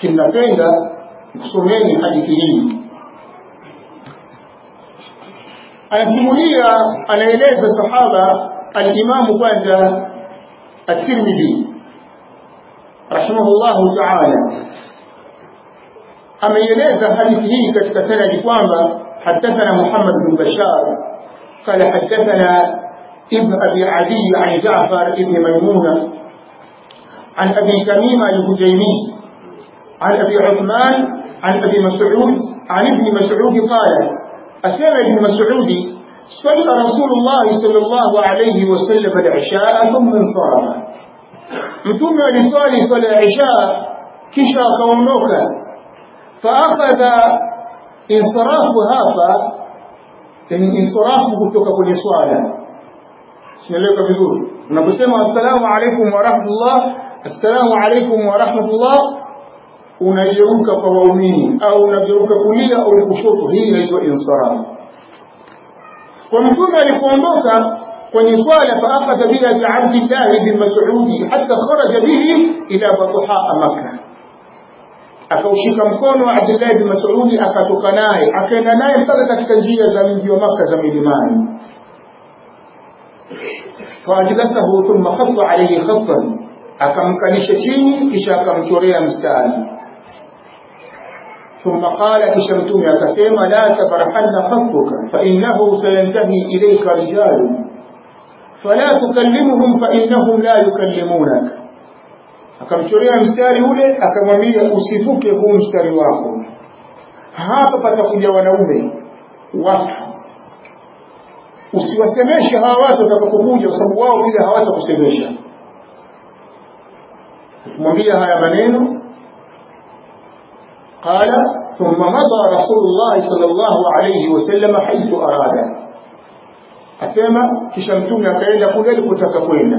kinapenda kusomeni hadithi hii anasimulia anaeleza sahaba alimamu kwanza at-Tirmidhi rahimahullahu ta'ala ameieleza hadithi hii katika sanadi kwamba حدثنا محمد بن بشار قال حدثنا ابن أبي عدي عن جعفر ابن ميمونة عن أبي تميم الهجيمي عن أبي عثمان عن أبي مسعود عن ابن مسعود قال أسمع ابن مسعود صلى رسول الله صلى الله عليه وسلم العشاء ثم انصرف متوم لصالي صلى العشاء كشا كونوك فأخذ insarafu hapa ni insarafu kutoka kwenye swala sinaeleweka vizuri unaposema assalamu alaikum wa rahmatullah assalamu alaikum wa rahmatullah unageuka kwa waumini au unageuka kulia au kushoto hii inaitwa insarafu kwa mtume alipoondoka kwenye swala faakadha bila abdillahi bin masudi hata kharaja bihi ila batuhaa makkah akaushika mkono wa Abdullah bin Mas'ud akatoka naye akaenda naye mpaka katika njia za mji wa Makka za milimani faajlathahu thumma khatta alayhi khattan akamkalisha chini kisha akamchorea mstari ثم قال كشمتم يا كسيما لا تبرحن خطك فإنه سينتهي إليك رجال فلا تكلمهم فإنهم لا يكلمونك akamchorea mstari ule akamwambia usivuke huu mstari wako hapa patakuja wanaume watu usiwasemeshe hawa watu watakapokuja kwa sababu wao pia hawatakusemesha kumwambia haya maneno qala thumma mada rasulullah sallallahu alayhi wasallam haithu arada asema kisha mtume akaenda kule alipotaka kwenda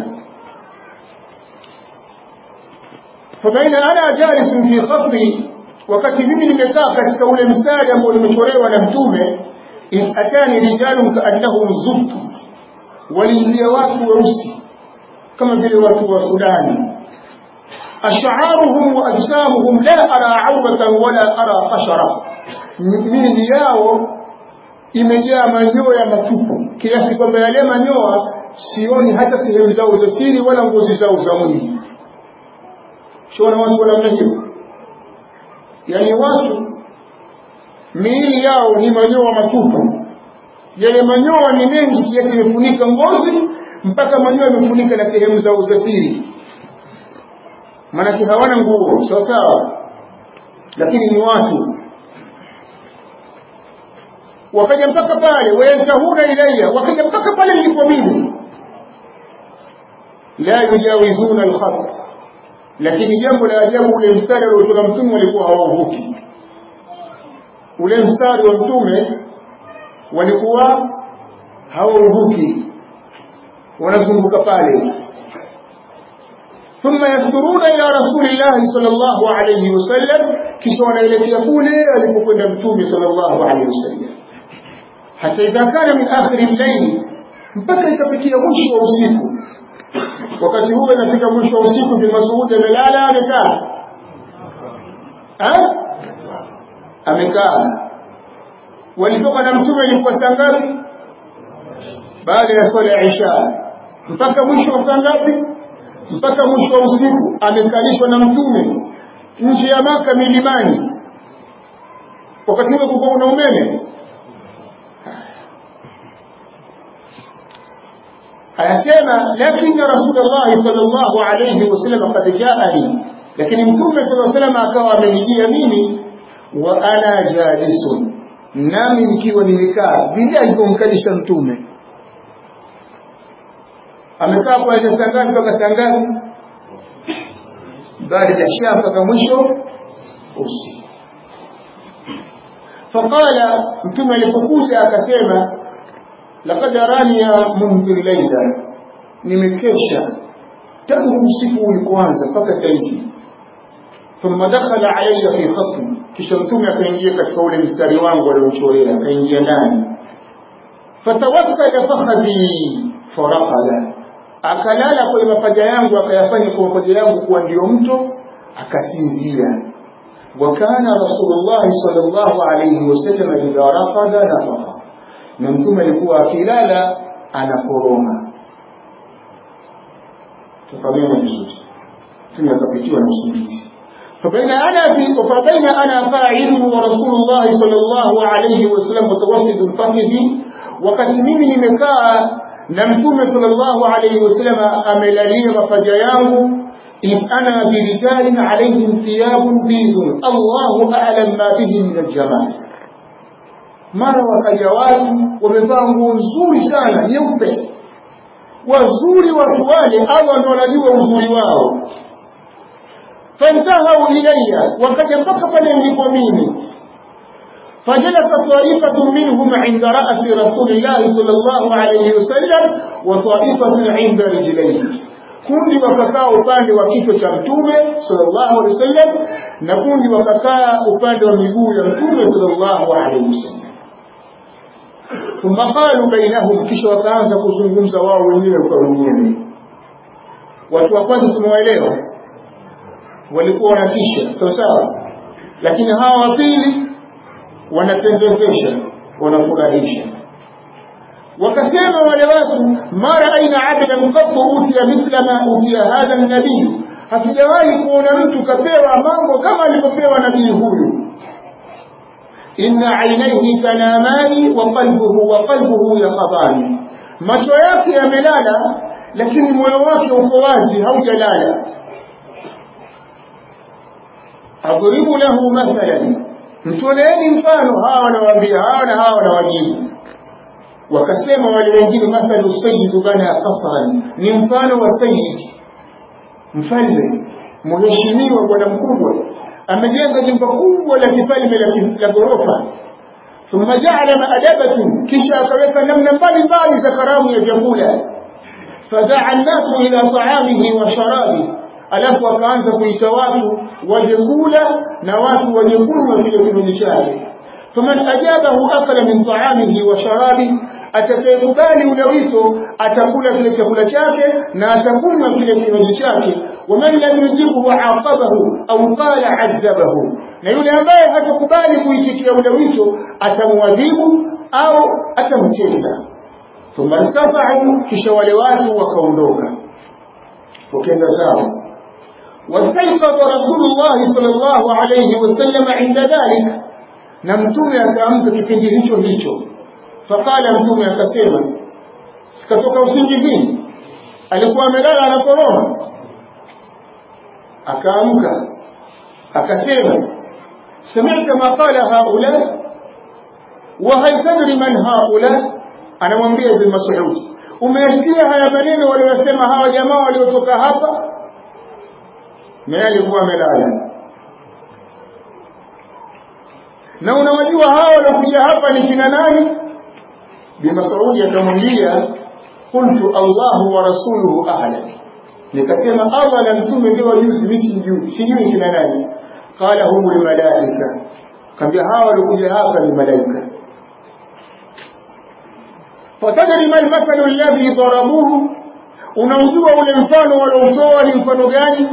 فبين أنا جالس في خطي wakati mimi nimekaa katika ule mstari ambao nimechorewa na mtume in atani rijalun kaannahum zubtu waliingia watu weusi kama vile watu wa sudani ash'aruhum wa ajsamuhum la ara auratan wala ara qashara mili yao imejaa manyoya matupu kiasi kwamba yale manyoya sioni hata sehemu zao za siri wala ngozi zao za mwili shona watu wa namna hiyo yaani watu miili yao ni manyoa matupu yale manyoa ni mengi kiasi imefunika ngozi mpaka manyoa yamefunika na sehemu zao za siri maanake hawana nguo sawa sawa lakini ni watu wakaja mpaka pale wayantahuna ilaya wakaja mpaka pale nilipo mimi la yujawizuna alkhat lakini jambo la ajabu ule mstari aliotoka mtume walikuwa hawauvuki ule mstari wa mtume walikuwa hawauvuki wanazunguka pale ثم يصدرون إلى رسول الله صلى الله عليه وسلم كسونا إلى يقول ألفكنا متومي صلى الله عليه وسلم حتى إذا كان من آخر الليل mpaka ikafikia mwisho wa usiku wakati huo inafika mwisho wa usiku bin Mas'ud amelala amekaa amekaa walitoka na mtume ilikuwa saa ngapi baada ya swala ya isha mpaka mwisho wa saa ngapi mpaka mwisho wa usiku amekalishwa na mtume nje ya maka milimani wakati huo kulikuwa kuna umeme anasema lakini rasulullah sallallahu alayhi wasallam qad jaani lakini mtume sallallahu alayhi wasallam akawa amenijia mimi wa ana jalisun nami nikiwa nimekaa vile alivyomkalisha mtume amekaa kuanzia saa ngapi mpaka saa ngapi baada ya shaa mpaka mwisho usiku faqala mtume alipokuja akasema laqad araniya mundhir laila nimekesha tangu usiku ulipoanza mpaka saizi thumma dakhala alayya fi khatti kisha mtume akaingia katika ule mstari wangu aliochorea akaingia ndani fatawakkala fakhadhi faraqala akalala kwenye mapaja yangu akayafanya kwa mapaja yangu kuwa ndio mto akasinzia وكان رسول الله صلى الله عليه وسلم إذا رقد نفق نمتم لكوا خلال أنا كورونا تفهمين vizuri tumekapitiwa na usingizi فبين أنا في فبين أنا قاعد ورسول الله صلى الله عليه وسلم متوسط الفخذ wakati mimi nimekaa na mtume sallallahu alayhi wasallam amelalia mapaja yangu إذ أنا برجال عليهم ثياب بيض الله أعلم ما به من الجمال mara wakaja watu wamevaa nguo nzuri sana nyeupe wazuri watu wale allah ndo wanajua uzuri wao fantahau ilaya wakaja mpaka pale nilipo mimi فجلس طائفة منهم عند رأس رسول الله صلى الله عليه وسلم وطائفة عند رجليه kundi wakakaa upande wa kichwa cha mtume sallallahu alaihi wasallam na kundi wakakaa upande wa miguu ya mtume sallallahu alaihi wasallam thumma qalu bainahum kisha wakaanza kuzungumza wao wenyewe kwa wenyewe watu wa kwanza tumewaelewa walikuwa wanatisha sawa sawa lakini hawa wa pili wanapendezesha wanafurahisha wakasema wale watu ma raaina abdan qattu utiya mithla ma utiya hadha nabii hatujawahi kuona mtu kapewa mambo kama alivyopewa nabii huyu inna ainaihi tanamani wa qalbuhu wa qalbuhu yaqadani macho yake yamelala lakini moyo wake uko wazi haujalala adribu lahu mathalan mtoleeni mfano hawa wanawaambia hawa na hawa wanawajibu wakasema wale wengine mathalu sayyidu bana qasran ni mfano wa sayyid mfalme mheshimiwa bwana mkubwa amejenga jumba kubwa la kifalme la ghorofa thumma jaala maadabatin kisha akaweka namna mbalimbali za karamu ya vyakula fadaa nnasu ila taamihi wa sharabi alafu akaanza kuita watu waje kula na watu waje kunywa kile kinywaji chake faman ajabahu akala min taamihi wa sharabi atakayekubali ule wito atakula kile chakula chake na atakunywa kile kinywaji chake waman lam yujibuhu aqabahu au qala adhabahu na yule ambaye hatakubali kuitikia ule wito atamwadhibu au atamcheza thumma irtafau kisha wale watu wakaondoka wakenda zao واستيقظ رسول الله صلى الله عليه وسلم عند ذلك na mtume akaamka kipindi hicho hicho faqala mtume akasema sikatoka usingizini alikuwa amelala anakoroma akaamka akasema sami'ta ma qala haula wa hal tadri man haula anamwambia ibn mas'ud umesikia haya maneno waliyosema hawa jamaa waliotoka hapa naye alikuwa amelala na unawajua hawa waliokuja hapa ni kina nani bimasaudi akamwambia qultu allahu wa rasuluhu a'lam nikasema allah na mtume ndio wajuzi mimi sijui sijui kina nani qala humul malaika kambia hawa waliokuja hapa ni malaika fatadri ma almathalu alladhi darabuhu unaujua ule mfano walioutoa ni mfano gani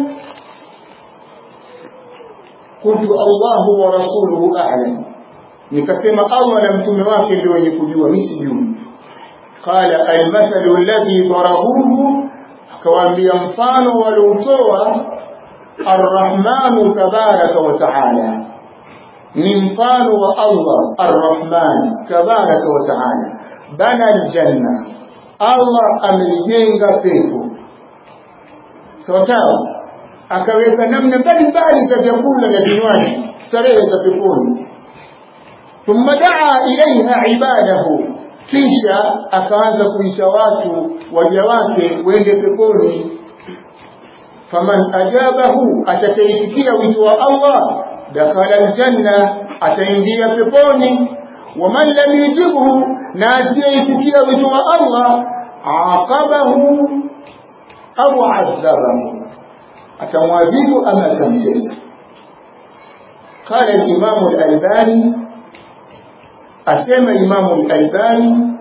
قلت الله ورسوله أعلم nikasema Allah na mtume wake ndio wenye kujua mimi sijui qala almathalu alladhi darabuhu akawaambia mfano waliotoa arrahmanu tabaraka wa taala ni mfano wa Allah arrahman tabaraka wa taala bana aljanna Allah amelijenga pepo sawa sawa akaweka namna mbalimbali za vyakula na vinywaji starehe za peponi thumma daa ilaiha ibadahu kisha akaanza kuita watu waja wake wende peponi faman ajabahu atakaitikia wito wa Allah dakhala aljanna ataingia peponi waman lam yujibhu na asiyeitikia wito wa Allah aqabahu au adhabahu atamwadhibu ama atamtesa قال الإمام الألباني أسمى الإمام الألباني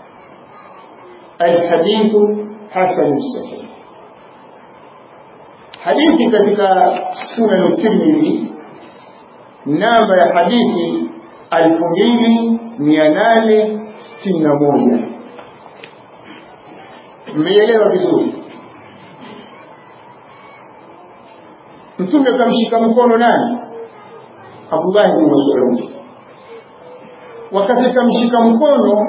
الحديث حسن الصحيح حديث كتك سنن الترمذي namba ya hadithi alfu mbili mia nane sitini na moja mmeielewa vizuri mtume akamshika mkono nani abdullahi bin masudi wakati akamshika mkono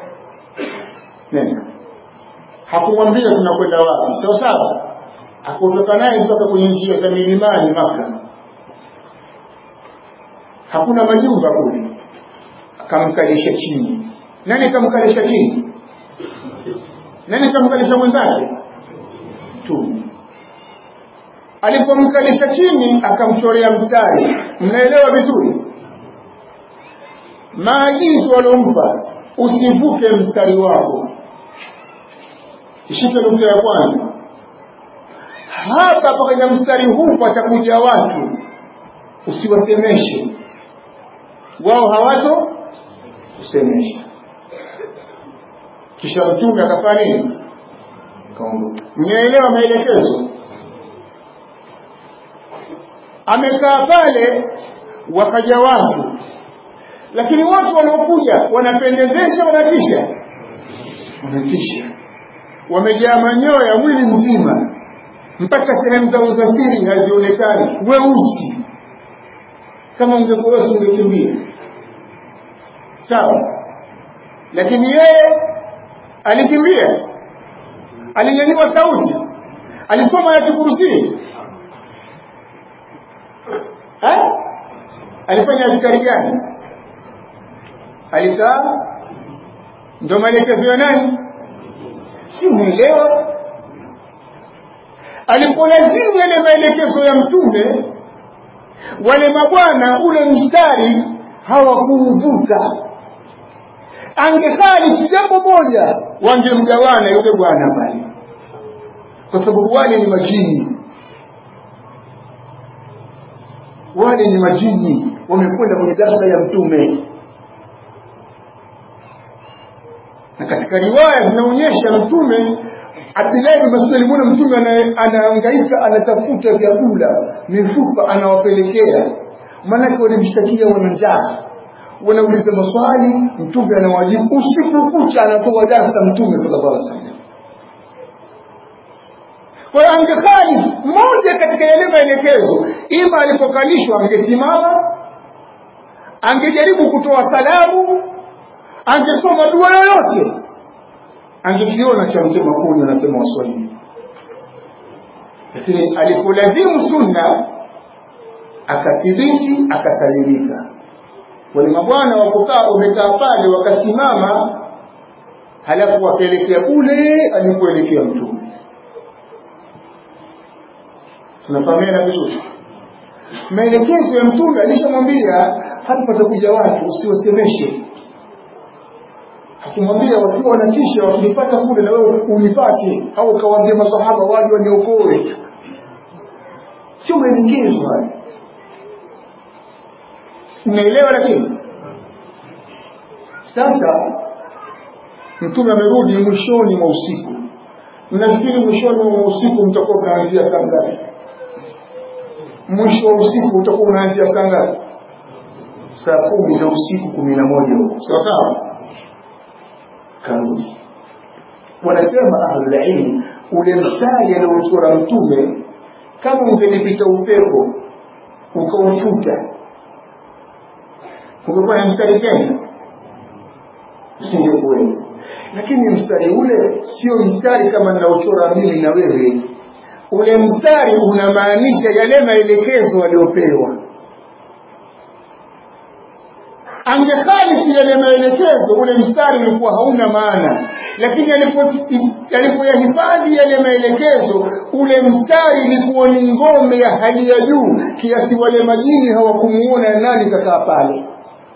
nenda hakumwambia tunakwenda wapi sawa sawa akutoka naye mpaka kwenye njia za milimani maka hakuna majumba kule akamkalisha chini nani kamkalisha chini nani kamkalisha mwenzake tu alipomkalisha chini akamchorea mstari mnaelewa vizuri maagizo waliompa usivuke mstari wako ishike nukta ya kwanza hapa kwenye mstari huu patakuja watu usiwasemeshe wao hawato kusemesha kisha mtume akafanya nini kaondoka mnaelewa maelekezo amekaa pale wakaja watu lakini watu wanaokuja wanapendezesha wanatisha wanatisha wamejaa manyoya mwili mzima mpaka sehemu zao za siri hazionekani weusi kama ungekuwa wewe ungekimbia sawa lakini yeye alikimbia alinyanyua sauti alisoma ayati kursi alifanya askari gani alikaa ndo maelekezo ya nani si umeelewa alipolazimu yale maelekezo ya mtume wale mabwana ule mstari hawakuuvuka angekhalifu jambo moja wangemgawana yule bwana pale kwa sababu wale ni majini wale ni majini wamekwenda kwenye darsa ya mtume na katika riwaya zinaonyesha mtume Abdullahi bin Mas'ud alimuona mtume anahangaika anatafuta vyakula mifupa anawapelekea maanake walimshtakia wana njaa wanauliza maswali mtume anawajibu usiku kucha anatoa darsa mtume sallallahu alaihi wasallam kwa hiyo angekhali moja katika yale maelekezo ima alipokalishwa angesimama angejaribu kutoa salamu angesoma dua yoyote angekiona cha mtema kuni anasema waswahili lakini alipolazimu sunna akathibiti akasalimika wale mabwana wakukaa wamekaa pale wakasimama halafu wakaelekea kule alipoelekea mtume tunafahamiana vizuri maelekezo ya mtume alishamwambia hapa patakuja watu usiwasemeshe akimwambia wakiwa wanatisha wakinipata kule na wewe unipate au ukawaambia masahaba waje waniokoe sio maelekezo haya unaelewa lakini sasa mtume amerudi mwishoni mwa usiku mnafikiri mwishoni mwa usiku mtakuwa mnaanzia saa ngapi mwisho wa usiku utakuwa unaanzia saa ngapi saa kumi za usiku kumi na moja huko sawa sawa karudi wanasema ahlulilmi ule mstari aliochora mtume kama ungelipita upepo ukaufuta ungekuwa na mstari tena usingekuwepo lakini mstari ule sio mstari kama ninaochora mimi na wewe ule mstari unamaanisha yale maelekezo aliyopewa angekhalifu yale maelekezo ule mstari ulikuwa hauna maana lakini alipoyahifadhi yale maelekezo ule mstari ilikuwa ni ngome ya hali ya juu kiasi wale majini hawakumuona nani kakaa pale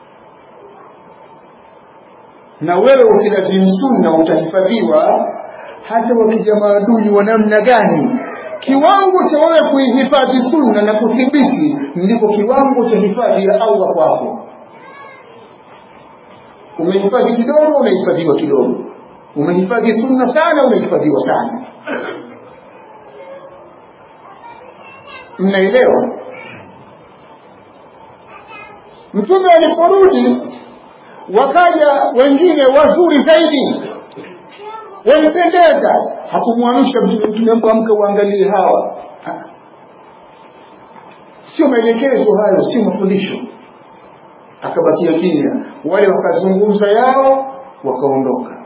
na wewe ukilazimu sunna utahifadhiwa hata wakija maadui wa namna gani kiwango cha wewe kuihifadhi sunna na kuthibiti ndipo kiwango cha hifadhi ya allah kwako umehifadhi kidogo unahifadhiwa kidogo umehifadhi sunna sana unahifadhiwa sana mnaelewa mtume aliporudi wakaja wengine wazuri zaidi walipendeza hakumwamsha mtume mtume amke uangalie hawa Ha. sio maelekezo hayo sio mafundisho akabakia kimya wale wakazungumza yao wakaondoka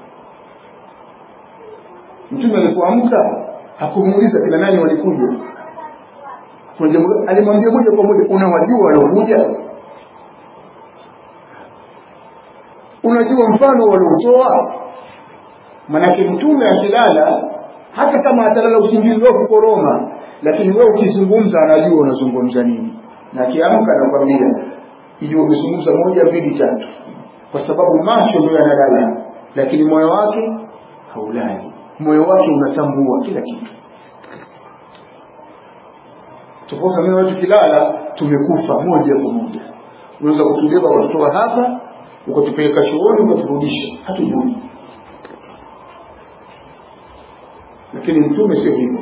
mtume alipoamka hakumuuliza kina nani walikuja Kuna jambo- alimwambia moja kwa moja unawajua waliokuja unajua mfano walioutoa manake mtume akilala hata kama atalala usingizi wa kukoroma lakini wewe ukizungumza anajua unazungumza nini na akiamka anakwambia ijua umezungumza moja mbili tatu kwa sababu macho ndio yanalala lakini moyo wake haulali moyo wake unatambua kila kitu tofauti na mimi watu kilala tumekufa moja kwa moja unaweza kutubeba watotoa hapa ukatupeleka chuoni ukaturudisha hatujui lakini mtume sio hivyo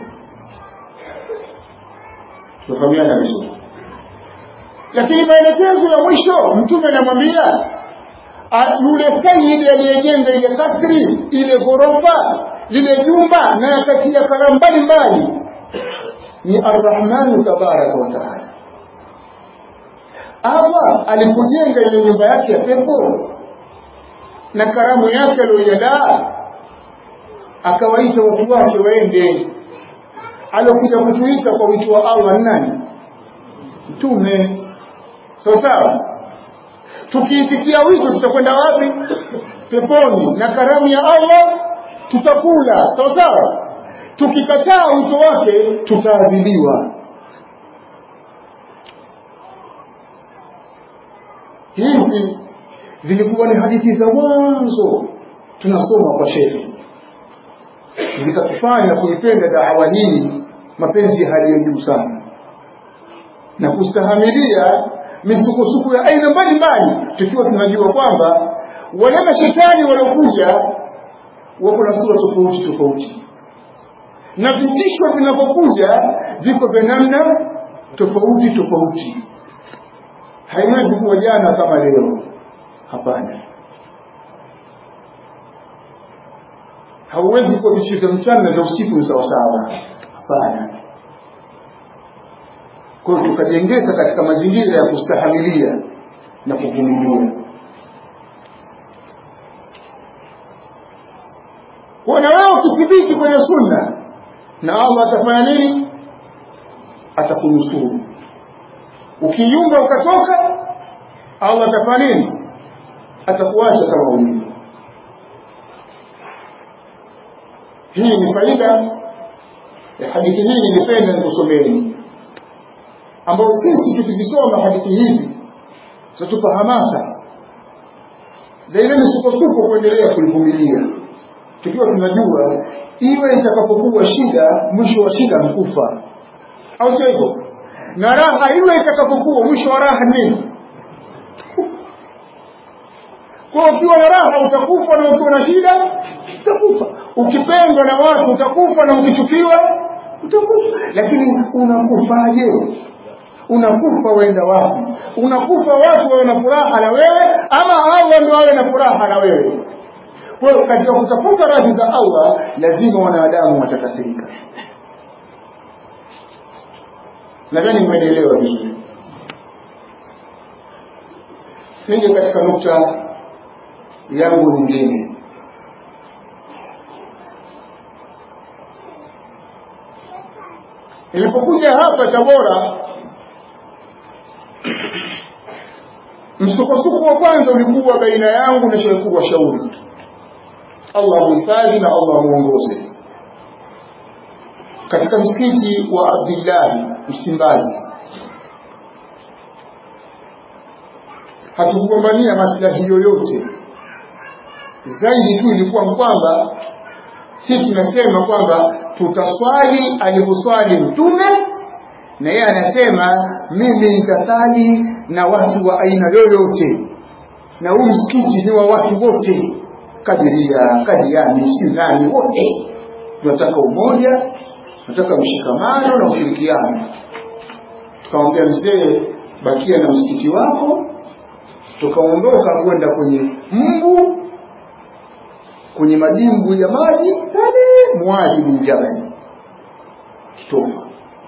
tunafahamiana vizuri lakini maelekezo ya mwisho mtume anamwambia a- yule sayidi aliyejenga ile kasri ile ghorofa lile jumba na akatia karamu mbalimbali ni arrahmanu tabaraka wa taala allah alipojenga ile nyumba yake ya pepo na karamu yake aliyoiandaa akawaita watu wake waende alokuja kutuita kwa wito wa allah ni nani mtume sawa sawa tukiitikia wito tutakwenda wapi peponi na karamu ya allah tutakula sawa sawa tukikataa wito wake tutaadhibiwa hizi zilikuwa ni hadithi za mwanzo tunasoma kwa shehe zikatufanya kuipenda dawa hii mapenzi ya hali ya juu sana na kustahamilia misukosuko ya aina mbalimbali tukiwa tunajua kwamba wale mashetani waliokuja wako na sura tofauti tofauti na vitisho vinavyokuja viko vya namna tofauti tofauti haiwezi kuwa jana kama leo hapana hauwezi kuwa vitisho vya mchana na vya usiku ni sawasawa hapana kwa hiyo tukajengeka katika mazingira ya kustahamilia na kuvumilia kwa na wewe ukithibiti kwenye sunna na allah atafanya nini atakunusuru ukiyumba ukatoka allah atafanya nini atakuacha kama ulivyo hii ni faida ya hadithi hii nilipenda nikusomeni ambayo sisi tukizisoma hadithi hizi zitatupa hamasa za ile misukosuko kuendelea kuivumilia tukiwa tunajua iwe itakapokuwa shida mwisho wa shida mkufa au sio hivyo na raha iwe itakapokuwa mwisho wa raha nini kwa ukiwa na raha utakufa na ukiwa na shida utakufa ukipendwa na watu utakufa na ukichukiwa utakufa lakini unakufaje unakufa wenda wapi unakufa watu wawe na furaha na wewe ama allah ndio wawe na furaha na wewe kwa hiyo katika kutafuta radhi za allah lazima wanadamu watakasirika nadhani mmenielewa vizuri nije katika nukta yangu nyingine nilipokuja hapa tabora msukosuko wa kwanza ulikuwa baina yangu na shehe kubwa shauri allah muhifadhi na allah muongoze katika msikiti wa abdillahi msimbazi hatukugombania maslahi yoyote zaidi tu ilikuwa kwamba si tunasema kwamba tutaswali alivyoswali mtume na yeye anasema mimi nitasali na watu wa aina yoyote na huu msikiti ni wa watu wote kadiria kadiani siu nani wote tunataka umoja tunataka mshikamano na ushirikiano tukamwambia mzee bakia na msikiti wako tukaondoka kwenda kwenye mbu kwenye madimbu ya maji pale Muadh bin Jabal Kitofa.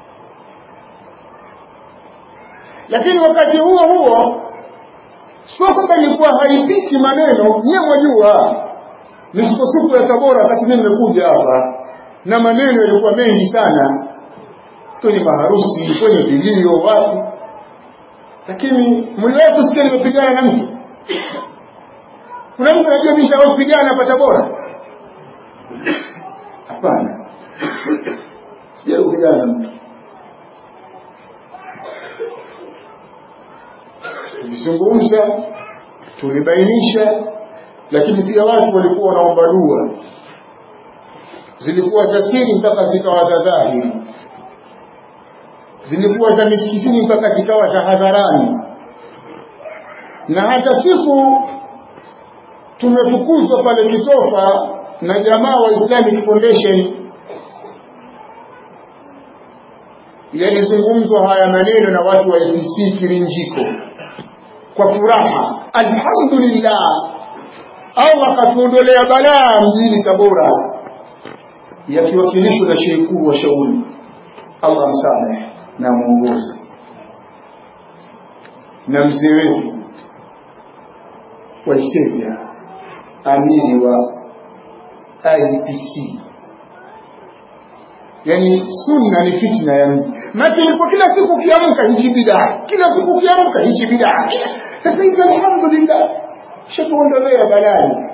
Lakini wakati huo huo sio kwamba ilikuwa haipiti maneno, nyie mwajua misukosuko ya Tabora wakati mimi nimekuja hapa, na maneno yalikuwa mengi sana kwenye maharusi, kwenye vilio, wapi. Lakini mliwahi kusikia nimepigana na mtu? Kuna mtu anajua mimi nishawahi kupigana hapa Tabora? Hapana, sijawahi kupigana na mtu. Tulizungumza, tulibainisha, lakini pia watu walikuwa wanaomba dua, zilikuwa za siri mpaka zikawa za dhahiri, zilikuwa za misikitini mpaka zikawa za hadharani, na hata siku tumefukuzwa pale Kitofa na jamaa wa Islamic Foundation, yalizungumzwa haya maneno na watu wa APC Kirinjiko kwa furaha, alhamdulillah, Allah akatuondolea balaa mjini Tabora, yakiwakilishwa na shehe mkuu wa shauri, Allah msamehe na mwongozi, na mzee wetu wa Ethiopia amiri wa IPC. Yani sunna ni fitna ya mji. Maana ilikuwa kila siku ukiamka hichi bidaa, kila siku ukiamka hichi bidaa. Sasa hivi alhamdulillah shakuondolea balani.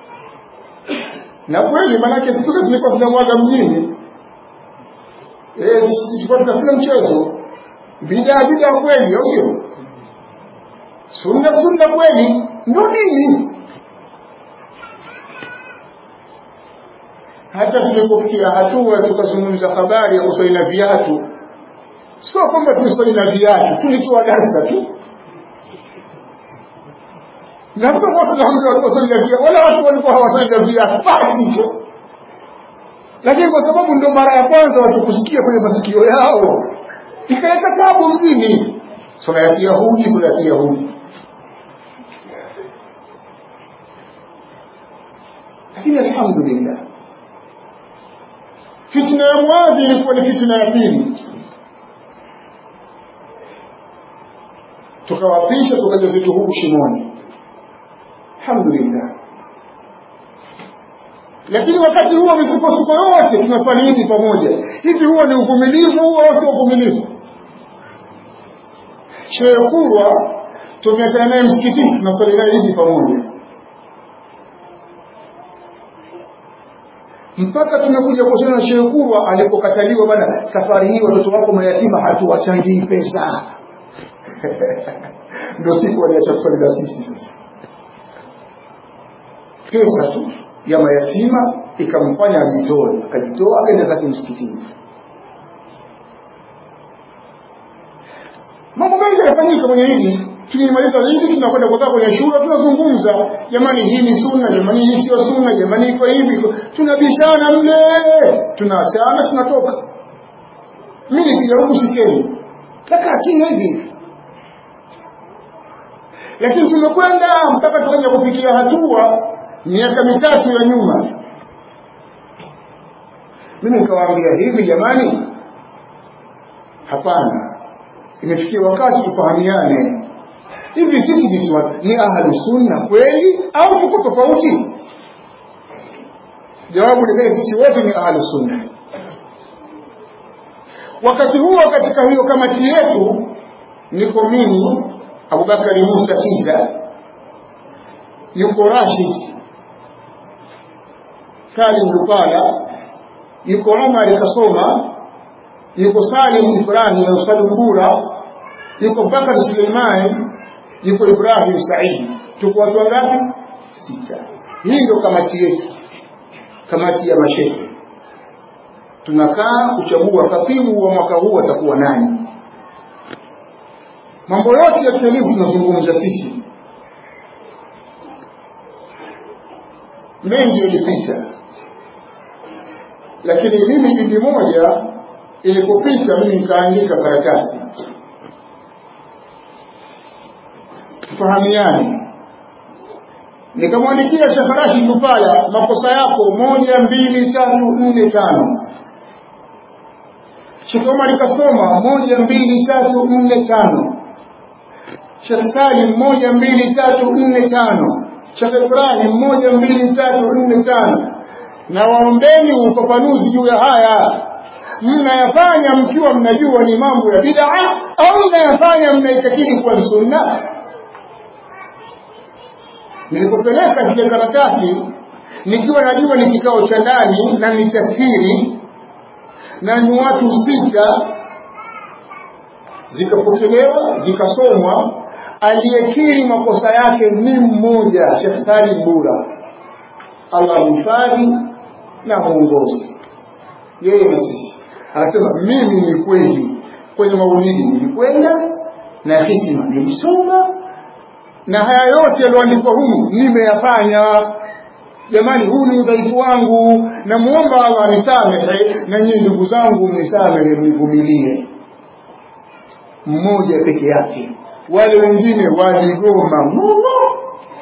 Na kweli maanake siku hizi zilikuwa zinamwaga mjini. Eh, zilikuwa tunafanya mchezo. Bidaa bidaa kweli, au sio? Sunna sunna kweli, ndio dini. hata tulipofikia hatua tukazungumza habari ya kuswali na viatu, sio kwamba tuliswali na viatu, tulitoa darsa tu na sio kwa tunaambia watu waswali na viatu, wala watu walikuwa hawaswali na viatu, basi tu. Lakini kwa sababu ndio mara ya kwanza watu kusikia kwenye masikio yao, ikaleta tabu mzini, swala ya Kiyahudi, swala ya Kiyahudi. Lakini alhamdulillah fitna ya Muadhi ilikuwa ni fitna ya pili. Tukawapisha tukaja zetu huku shimoni, alhamdulillah. Lakini wakati huo misukosuko yote tunafanya hivi pamoja, hivi huo ni uvumilivu au sio uvumilivu? Shehe Kurwa tumeachana naye msikitini, tunasali naye hivi pamoja mpaka tumekuja kuhusiana na Shehe Kurwa alipokataliwa, bana, safari hii watoto wako mayatima hatuwachangii pesa. Ndio siku waliacha kusali na sisi. Sasa pesa tu ya mayatima ikamfanya ajitoe, akajitoa akaenda zake msikitini. Mambo mengi yanafanyika kwenye hili tukimaliza hili tunakwenda kukaa kwenye shule tunazungumza, jamani, hii ni sunna, jamani, hii sio sunna, jamani, iko hivi, tunabishana mle, tunaachana, tunatoka. Mimi nikija huku sisemi, nakaa kimya hivi, lakini tumekwenda mpaka tukaja kufikia hatua miaka mitatu ya nyuma, mimi nikawaambia hivi, jamani, hapana, imefikia wakati tufahamiane hivi sisi ni watu ni ahlu sunna kweli au tuko tofauti? Jawabu ni sisi wote ni ahlu sunna. Wakati huo katika hiyo kamati yetu niko mimi Abubakari Musa Kiza, yuko Rashid Salim Lupala, yuko Omar Kasoma, yuko Salim Ibrahim na Salim Bura, yuko Bakar Suleiman yuko Ibrahim Said, tuko watu wangapi? Sita. Hii ndio kamati yetu, kamati ya mashehe. Tunakaa kuchagua katibu wa mwaka huu atakuwa nani. Mambo yote ya kielimu tunazungumza sisi, mengi yalipita, lakini mimi idi moja ilipopita, mimi nikaandika karatasi tufahamiane nikamwandikia Sheikh Rashid Lupala makosa yako moja mbili tatu nne tano Sheikh Omar kasoma moja mbili tatu nne tano Sheikh Salim moja mbili tatu nne tano Sheikh Ibrahim moja mbili tatu nne tano na waombeni ufafanuzi juu ya haya mnayafanya mkiwa mnajua ni mambo ya bid'a au mnayafanya mnaitakidi kuwa ni sunna nilipopeleka zile karatasi nikiwa najua ni kikao cha ndani na ni cha siri na ni watu sita zikapokelewa zikasomwa aliyekiri makosa yake ni mmoja Sheikh Salim Bura Allah mhifadhi na muongozi yeye na sisi anasema mimi ni kweli kwenye maulidi nilikwenda na hikima nilisoma na haya yote yaliyoandikwa humu nimeyafanya jamani huu ni udhaifu wangu namuomba Allah anisamehe na nyinyi ndugu zangu mnisamehe mnivumilie mmoja peke yake wale wengine waligoma muno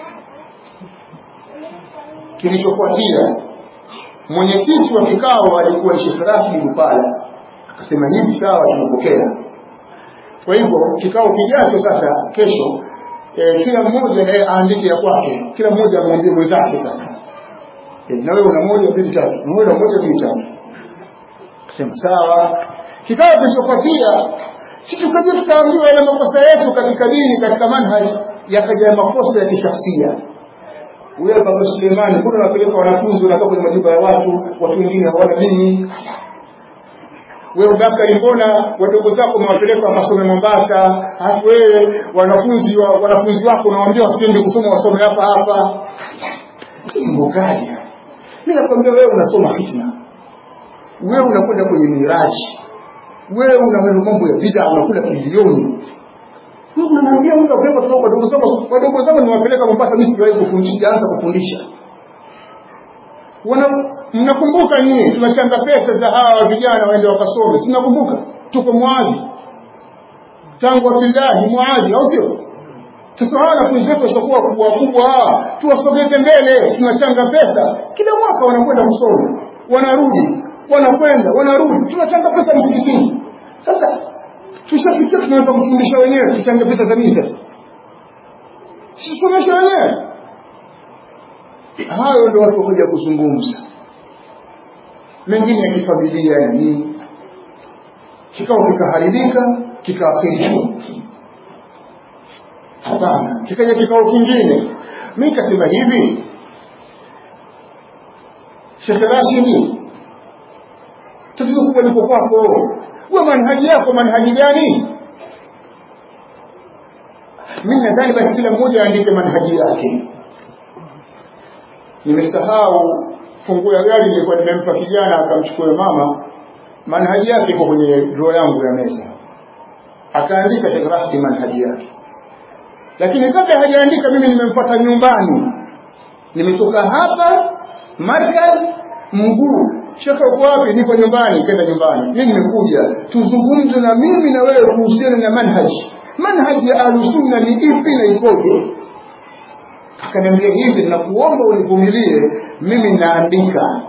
kilichofuatia mwenyekiti wa kikao alikuwa Sheikh Rashid Lupala akasema hivi sawa tumepokea kwa hivyo kikao kijacho sasa kesho e, kila mmoja naye aandike ya kwake kila mmoja amwambie mwenzake sasa e, na wewe una moja mbili tatu na wewe una moja mbili tatu akasema sawa kikao kilichofuatia si tukaja tukaambiwa yale makosa yetu katika dini katika manhaj yakaja makosa ya kishafsia wewe baba Suleimani kuna unapeleka wanafunzi wanakaa kwenye majumba ya watu watu wengine hawana dini wewe Bakari mbona wadogo zako umewapeleka wakasome Mombasa halafu wewe wanafunzi wa, wanafunzi wako unawaambia wasiende kusoma wasome hapa hapa mambo gani mimi nakwambia wewe unasoma fitna wewe unakwenda kwenye miraji wewe una mambo ya bid'a unakula bilioni wewe unamwambia mtu apeleka kutoka kwa wadogo zako wadogo zako niwapeleka Mombasa mimi sijawahi kufundisha anza kufundisha wana mnakumbuka nyinyi tunachanga pesa za hawa vijana waende wakasome si mnakumbuka tuko mwadhi tangu Abdullahi Muadhi au sio sasa hawa wanafunzi wetu washakuwa kubwa kubwa hawa tuwasogeze mbele tunachanga pesa kila mwaka wanakwenda kusoma wanarudi wanakwenda wanarudi tunachanga pesa msikitini sasa tushafikia tunaweza kufundisha wenyewe tuchange pesa za nini sasa sisomeshe wenyewe hayo ndio watu wakuja kuzungumza mengine ya kifamilia na nini kikao kikaharibika kikaafirishwa hapana kikaja kikao kingine mi kasema hivi shekhe rashidi tatizo kubwa liko kwako we manhaji yako manhaji gani mi nadhani basi kila mmoja aandike manhaji yake nimesahau funguo ya gari nilikuwa nimempa kijana akamchukua mama manhaji yake iko kwenye draw yangu ya meza akaandika Sheikh Rashid manhaji yake lakini kabla hajaandika mimi nimempata nyumbani nimetoka hapa markaz mguu shekhe uko wapi niko nyumbani kenda nyumbani mimi nimekuja tuzungumze na mimi na wewe kuhusiana na manhaji manhaji ya ahlusunna ni ipi na ikoje akaniambia hivi nakuomba univumilie mimi naandika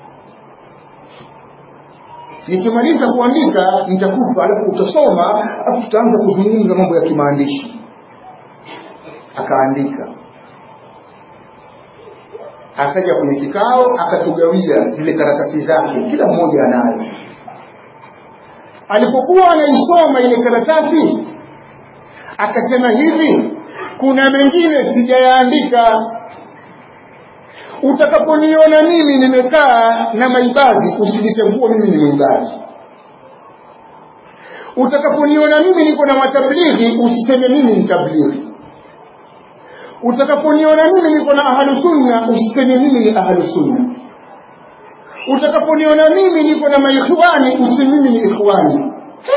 nikimaliza kuandika nitakupa alafu utasoma alafu tutaanza kuzungumza mambo ya kimaandishi akaandika akaja kwenye kikao akatugawia zile karatasi zake kila mmoja anayo alipokuwa anaisoma ile karatasi akasema hivi kuna mengine sijayaandika utakaponiona mimi nimekaa na maibadhi usijitambua mimi ni mwibadhi utakaponiona mimi niko na matablighi usiseme mimi ni tablighi utakaponiona mimi niko na ahlu sunna usiseme mimi ni ahlu sunna utakaponiona mimi niko na maikhwani useme mimi ni ikhwani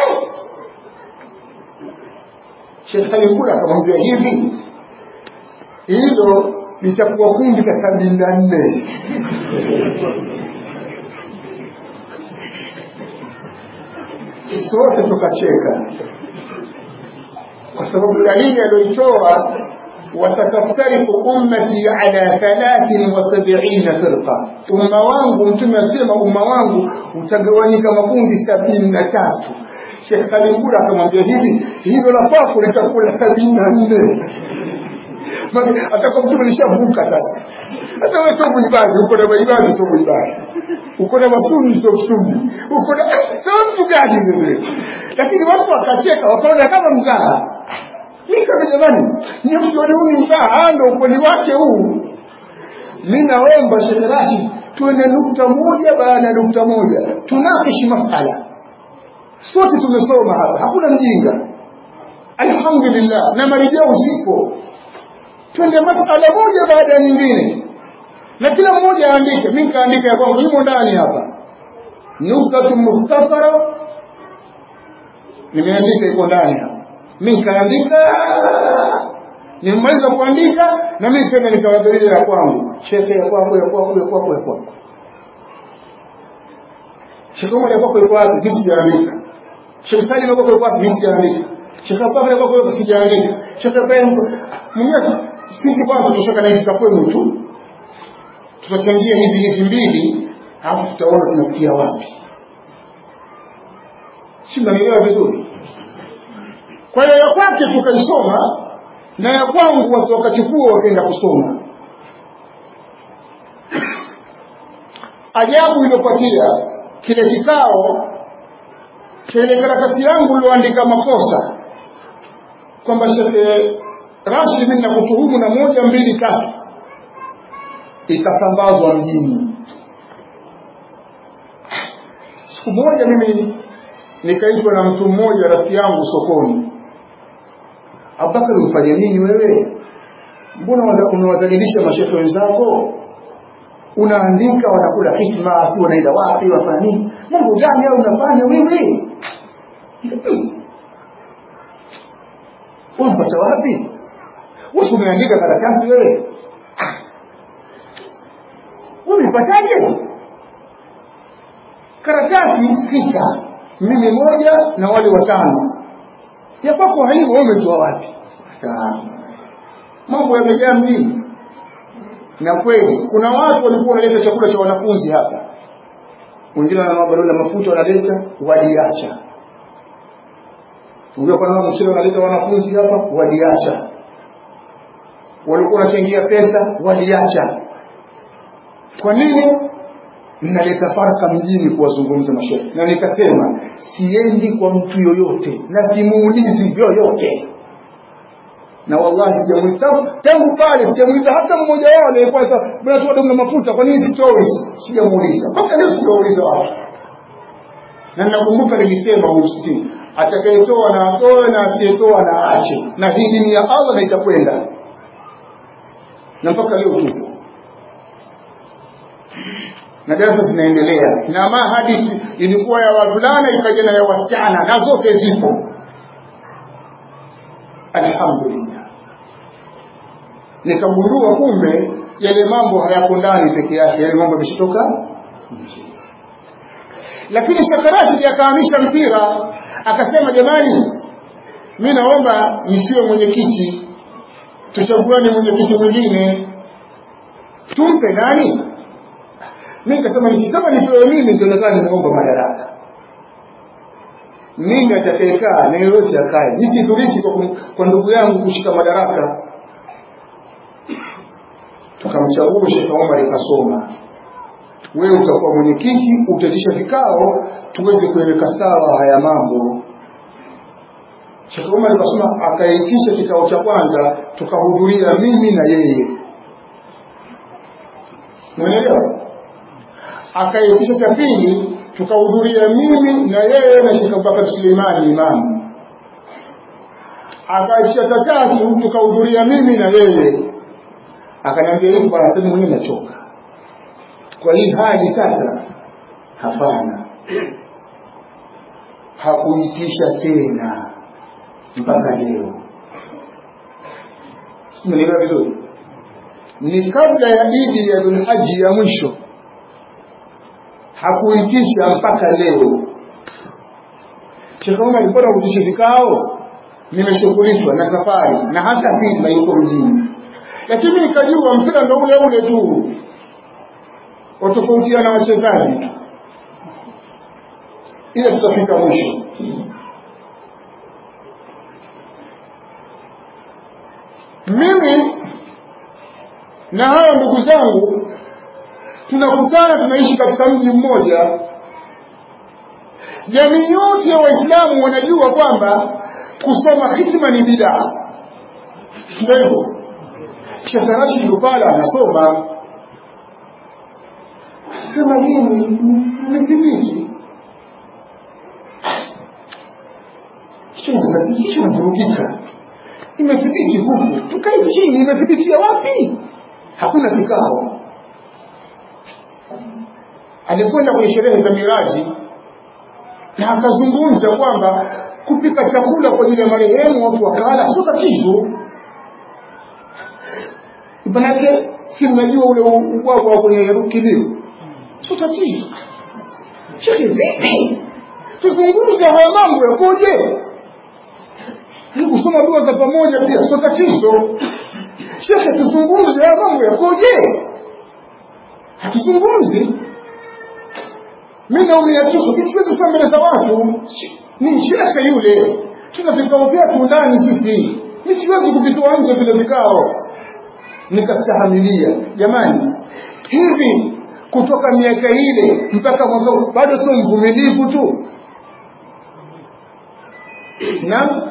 Sheikh Salim Kula akamwambia hivi hilo litakuwa kundi la sabini na nne sote tukacheka kwa sababu dalili aliyoitoa wasataftariku ummati ala thalathin wa sabina firqa, umma wangu, Mtume asema umma wangu utagawanyika makundi sabini na tatu. Sheikh Salim Bura akamwambia hivi, hilo la kwako litakuwa sabini na nne atakuwa mtume lishavuka sasa. Sasa wewe sio muibadi, uko na maibadi, sio muibadi, uko na masuni, sio msuni, uko na sio mtu gani wewe? Lakini watu wakacheka, wakaona kama mzaha. Mimi kama jamani, ni msioni huu ni mzaha, ndio ukweli wake huu. Mimi naomba Sheikh Rashid tuende nukta moja baada ya nukta moja, tunakishi masala. Sote tumesoma hapa, hakuna mjinga. Alhamdulillah, na marejeo zipo twende masala moja baada ya nyingine na kila mmoja aandike mi nikaandika ya kwangu imo ndani hapa nuktatu mukhtasara nimeandika iko ndani hapa mi nikaandika nimemaliza kuandika na mi tena nikawadhiria ya kwangu shekhe ya kwako ya kwako ya kwako ya kwako shekhe umar ya kwako iko wapi mi sijaandika shekhe salim ya kwako iko wapi mi sijaandika shekhe abubakar ya kwako iko sijaandika shekhe ibrahim mwenyewe sisi kwanza tutoka na hizi za kwenu tu tutachangia hizi hizi mbili alafu tutaona tunafikia wapi si mnanielewa vizuri kwa hiyo ya kwake tukaisoma na ya kwangu watu wakachukua wakaenda kusoma ajabu iliyopatia kile kikao cha ile karatasi yangu ilioandika makosa kwamba shekhe Rashid mimi nakutuhumu na moja mbili tatu, ikasambazwa mjini. Siku moja mimi nikaitwa na mtu mmoja rafiki yangu sokoni, Abubakar, umfanye nini wewe? Mbona unawadhalilisha mashehe wenzako? Unaandika wanakula hikma, si wanaenda wapi, wafanya nini? Mambo gani au unafanya wewe? Unampata wapi? wewe umeandika karatasi wewe umepataje karatasi sita mimi moja na wale watano ya kwako haivo umetoa wapi mambo yamejaa mjini na kweli kuna watu walikuwa wanaleta chakula cha wanafunzi hapa wengine wananua barua la mafuta wanaleta waliacha wengine wananua mchele wanaleta wanafunzi hapa waliacha walikuwa wanachangia pesa waliacha kwa nini mnaleta farka mjini kuwazungumza mashehe na nikasema siendi kwa mtu yoyote na simuulizi yoyote na wallahi sijamuita tangu pale sijamuita hata mmoja wao aliyekuwa bwana tu na mafuta kwa nini sitoi sijamuuliza mpaka leo sijauliza watu na ninakumbuka nilisema huu msikitini atakayetoa na atoe na asiyetoa na aache na hii dini ya Allah na itakwenda na mpaka leo tupo na darasa zinaendelea na ma hadithi ilikuwa ya wavulana ikaja na ya wasichana na zote zipo alhamdulillah nikagundua kumbe yale mambo hayako ndani peke yake yale mambo yameshatoka nje lakini shakarashidi akahamisha mpira akasema jamani mi naomba nisiwe mwenyekiti tuchaguane mwenyekiti mwingine tumpe nani mi nikasema nikisema nipewe mimi nitaonekana nimeomba madaraka mimi atakayekaa na yoyote akae nisithuriki kwa, kwa ndugu yangu kushika madaraka tukamchagua Sheikh Omar ikasoma wewe utakuwa mwenyekiti utatisha vikao tuweze kueleka sawa haya mambo Sheikh Omar akasema akaitisha kikao cha kwanza tukahudhuria mimi na yeye Umeelewa? Akaitisha cha pili tukahudhuria mimi na yeye na Sheikh Abubakar Suleimani imamu. Akaitisha cha tatu tukahudhuria mimi na yeye. Akaniambia hivi bwana, sasa mwenyewe nachoka. Kwa hii hali sasa, hapana, hakuitisha tena mpaka leo. Simenielewa vizuri? Ni kabla ya Idi ya Dhulhaji ya mwisho, hakuitisha mpaka leo. Sheikh Omar alikuwa anakutisha vikao, nimeshughulishwa na safari na hata pili na yuko mjini lakini nikajua mpira ndo ule ule tu watofautiana wachezaji tu ile tutafika mwisho mimi na hawa ndugu zangu tunakutana tunaishi katika mji mmoja jamii yote ya waislamu wanajua kwamba kusoma hitima ni bidaa sio hivyo shekarashi lupala anasoma sema hii nimethibiti kisha navurugika imethibiti huku tukae chini imethibitia wapi hakuna kikao alikwenda kwenye sherehe za miraji na akazungumza kwamba kupika chakula kwa ajili ya marehemu watu wakala sio tatizo manake si mnajua ule ubwabwa kwenye kilio sio tatizo shekhe vipi tuzungumze haya mambo yakoje hii kusoma dua za pamoja pia sio tatizo shekhe tuzungumze haya mambo yakoje hatuzungumzi mi naumia kichwa kisiwezi kusema mbele za watu ni shekhe yule tuna vikao vyetu ndani sisi mi siwezi kuvitoa nje vile vikao nikastahamilia jamani hivi kutoka miaka ile mpaka mwaka bado sio mvumilivu tu na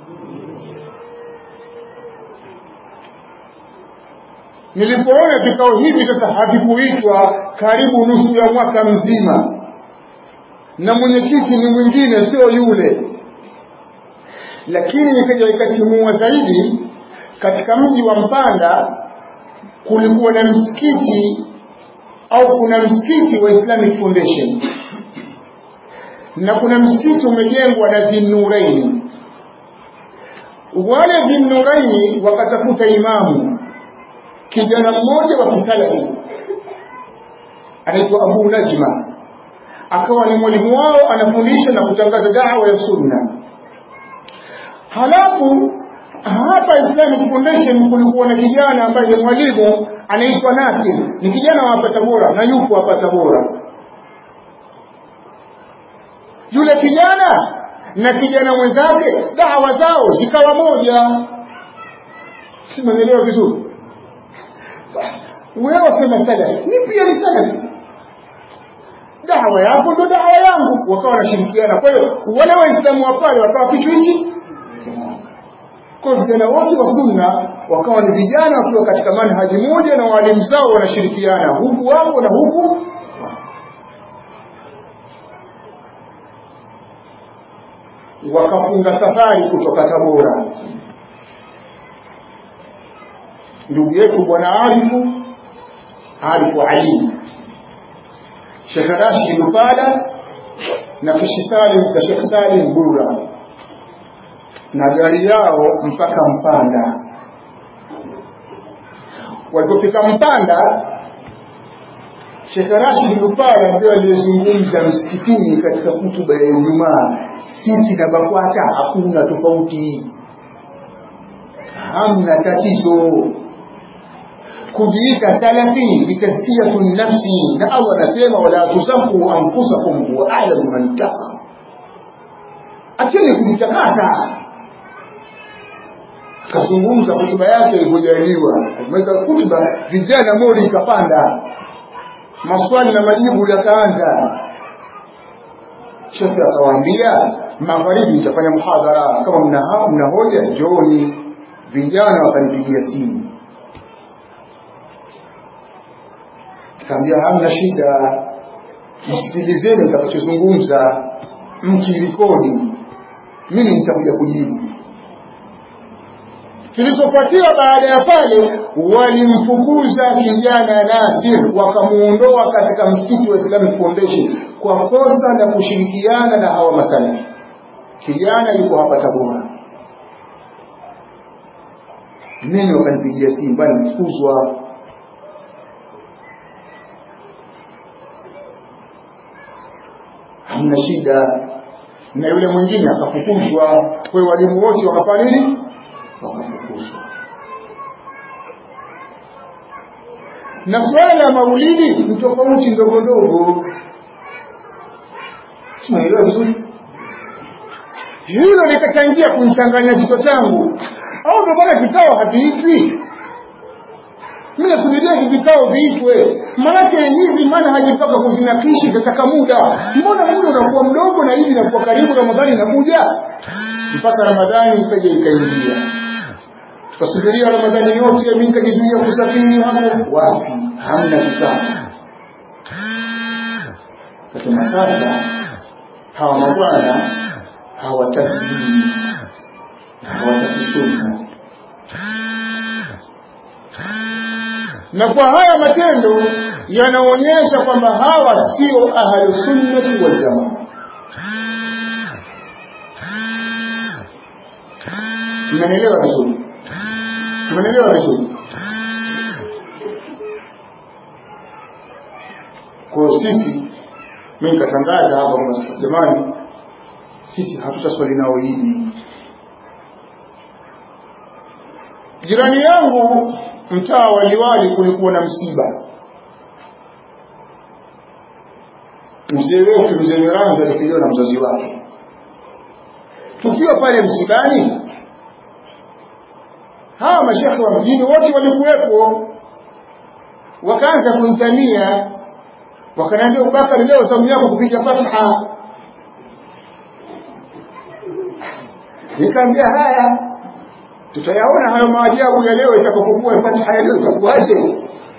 nilipoona vikao hivi sasa havikuitwa karibu nusu ya mwaka mzima na mwenyekiti ni mwingine sio yule lakini ikaja ikatimua zaidi katika mji wa mpanda kulikuwa na msikiti au kuna msikiti wa islamic foundation na kuna msikiti umejengwa na dhinnuraini wale dhinnuraini wakatafuta imamu kijana mmoja wa kisalafi anaitwa abu najma akawa ni mwalimu wao anafundisha na kutangaza dawa ya sunna halafu hapa Islamic Foundation kulikuwa na kijana ambaye ni mwalimu anaitwa Nasir, ni kijana wa hapa Tabora na yupo hapa Tabora. Yule kijana na kijana mwenzake dawa zao zikawa moja, si mnaelewa vizuri? Wewe wasema salafi, ni pia ni salafi dawa yako ndo dawa yangu, wakawa wanashirikiana. Kwa hiyo wale Waislamu wa pale wakawa kichwa hichi kwa vijana wote wa sunna wakawa ni vijana wakiwa katika manhaji moja na walimu zao wanashirikiana huku wapo na huku wakafunga safari kutoka Tabora. Ndugu yetu bwana Arifu Arifu Ali Sheikh Rashid Lupala na Kishi Salim na Sheikh Salim Bura na gari yao mpaka Mpanda. Walipofika Mpanda, Sheikh Rashid Lupala ndio aliyezungumza msikitini katika hutuba ya Ijumaa, sisi na BAKWATA hakuna tofauti, hamna tatizo kujiita salafi ni tazkiyatu nafsi, na Allah anasema wala tusafu anfusakum huwa a'lamu man ittaqa, acheni kujitakata akazungumza hotuba yake ilivyojaliwa meza hotuba vijana mori ikapanda maswali na majibu yakaanza shekhe akawaambia magharibi nitafanya muhadhara kama mna mna hoja njooni vijana wakanipigia simu kaambia hamna shida msikilizeni nitakachozungumza mkirekodi mimi nitakuja kujibu kilichofuatia baada ya pale walimfukuza kijana Nasir wakamuondoa katika msikiti wa Islamic Foundation kwa kosa la kushirikiana na hawa masalafi. Kijana yuko hapa Tabora, mimi wakanipigia simu, bwana, nimefukuzwa. Hamna shida, na yule mwingine akafukuzwa kwa hiyo walimu wote wakafanya nini wakafukuzwa na swala la maulidi ni tofauti ndogo ndogo simaelewa vizuri hilo likachangia kumchanganya kichwa changu au ndio maana vikao haviitwi mi nasubiria hivi vikao viitwe manake hizi manhaji mpaka kuzinakishi tataka muda mbona muda unakuwa mdogo na hivi inakuwa karibu ramadhani inakuja mpaka ramadhani ikaja ikaingia tukasubiria ramadhani yote mi nikajizuia kusafiri hapo wapi hamna vikao kasema sasa hawa mabwana hawataki dini na hawataki sunna na kwa haya matendo yanaonyesha kwamba hawa sio ahlusunnati waljamaa mnanielewa vizuri mnanielewa vizuri kwa sisi mi nikatangaza hapa kwamba jamani sisi hatutaswali nao idi jirani yangu mtaa wa liwali kulikuwa na msiba mzee wetu mzee miranzi alipiliwa na mzazi wake tukiwa pale msibani hawa mashekhe wa mjini wote walikuwepo wakaanza kunitania wakaniambia ubakari leo zamu yako kupiga fatha nikaambia haya tutayaona hayo maajabu ya leo itakapokuwa fatiha ya leo itakuwaje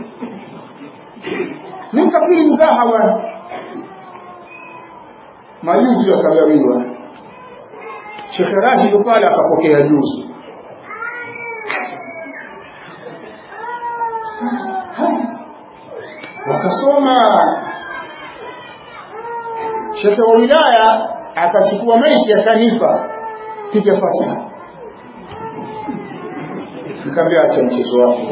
nikapili mzaha bwana majuzi akagawiwa shekhe rashid pale akapokea juzi wakasoma shekhe wa wilaya akachukua maiti akanipa piga fatiha nikamwambia acha mchezo wako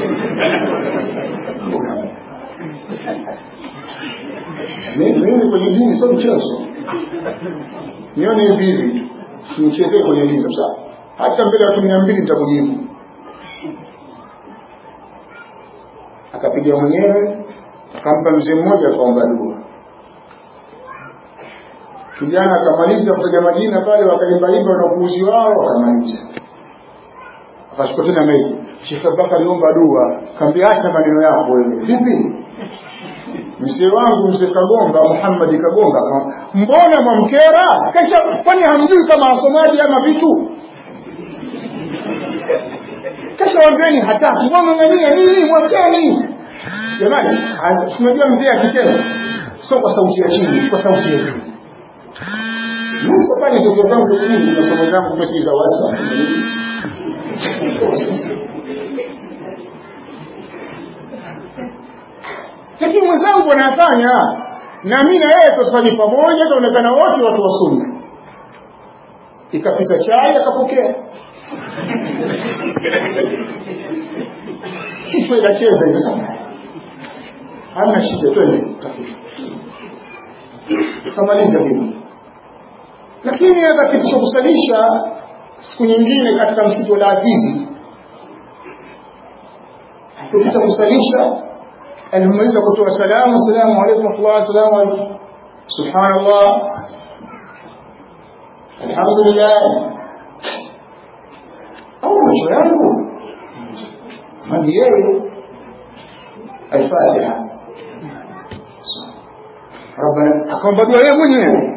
mimi kwenye dini sio mchezo nione hivi hivi simchezee kwenye dini sasa hata mbele ya watu mia mbili nitakujibu akapiga mwenyewe akampa mzee mmoja akaomba dua kijana akamaliza kutaja majina pale wakaimbaimba na upuuzi wao wakamaliza akachukua tena meji Sheikh Abubakar aliomba dua kaambia acha maneno yako wewe vipi mzee wangu mzee Kagomba Muhammad Kagomba mbona mwamkera sikasha kwani hamjui kama wasomaji ama vitu kasha wambieni hataki mwang'ang'ania nini mwacheni jamani tunajua mzee akisema sio kwa sauti ya chini kwa sauti ya juu Mungu pale ndoto zangu chini na somo zangu pesa za wasa lakini mwenzangu anafanya na mimi na yeye tusali pamoja tuonekana wote watu wa sunna ikapita chai akapokea kichwa inacheza hivi sana hamna shida twende tukamaliza hivi lakini akapitisha kusalisha siku nyingine katika msikiti wa Azizi kupita kusalisha alimaliza kutoa salamu salamu alaykum wa salamu alaykum subhanallah alhamdulillah au macho yangu mani yeye alfatiha ربنا akamwambia dua yeye mwenyewe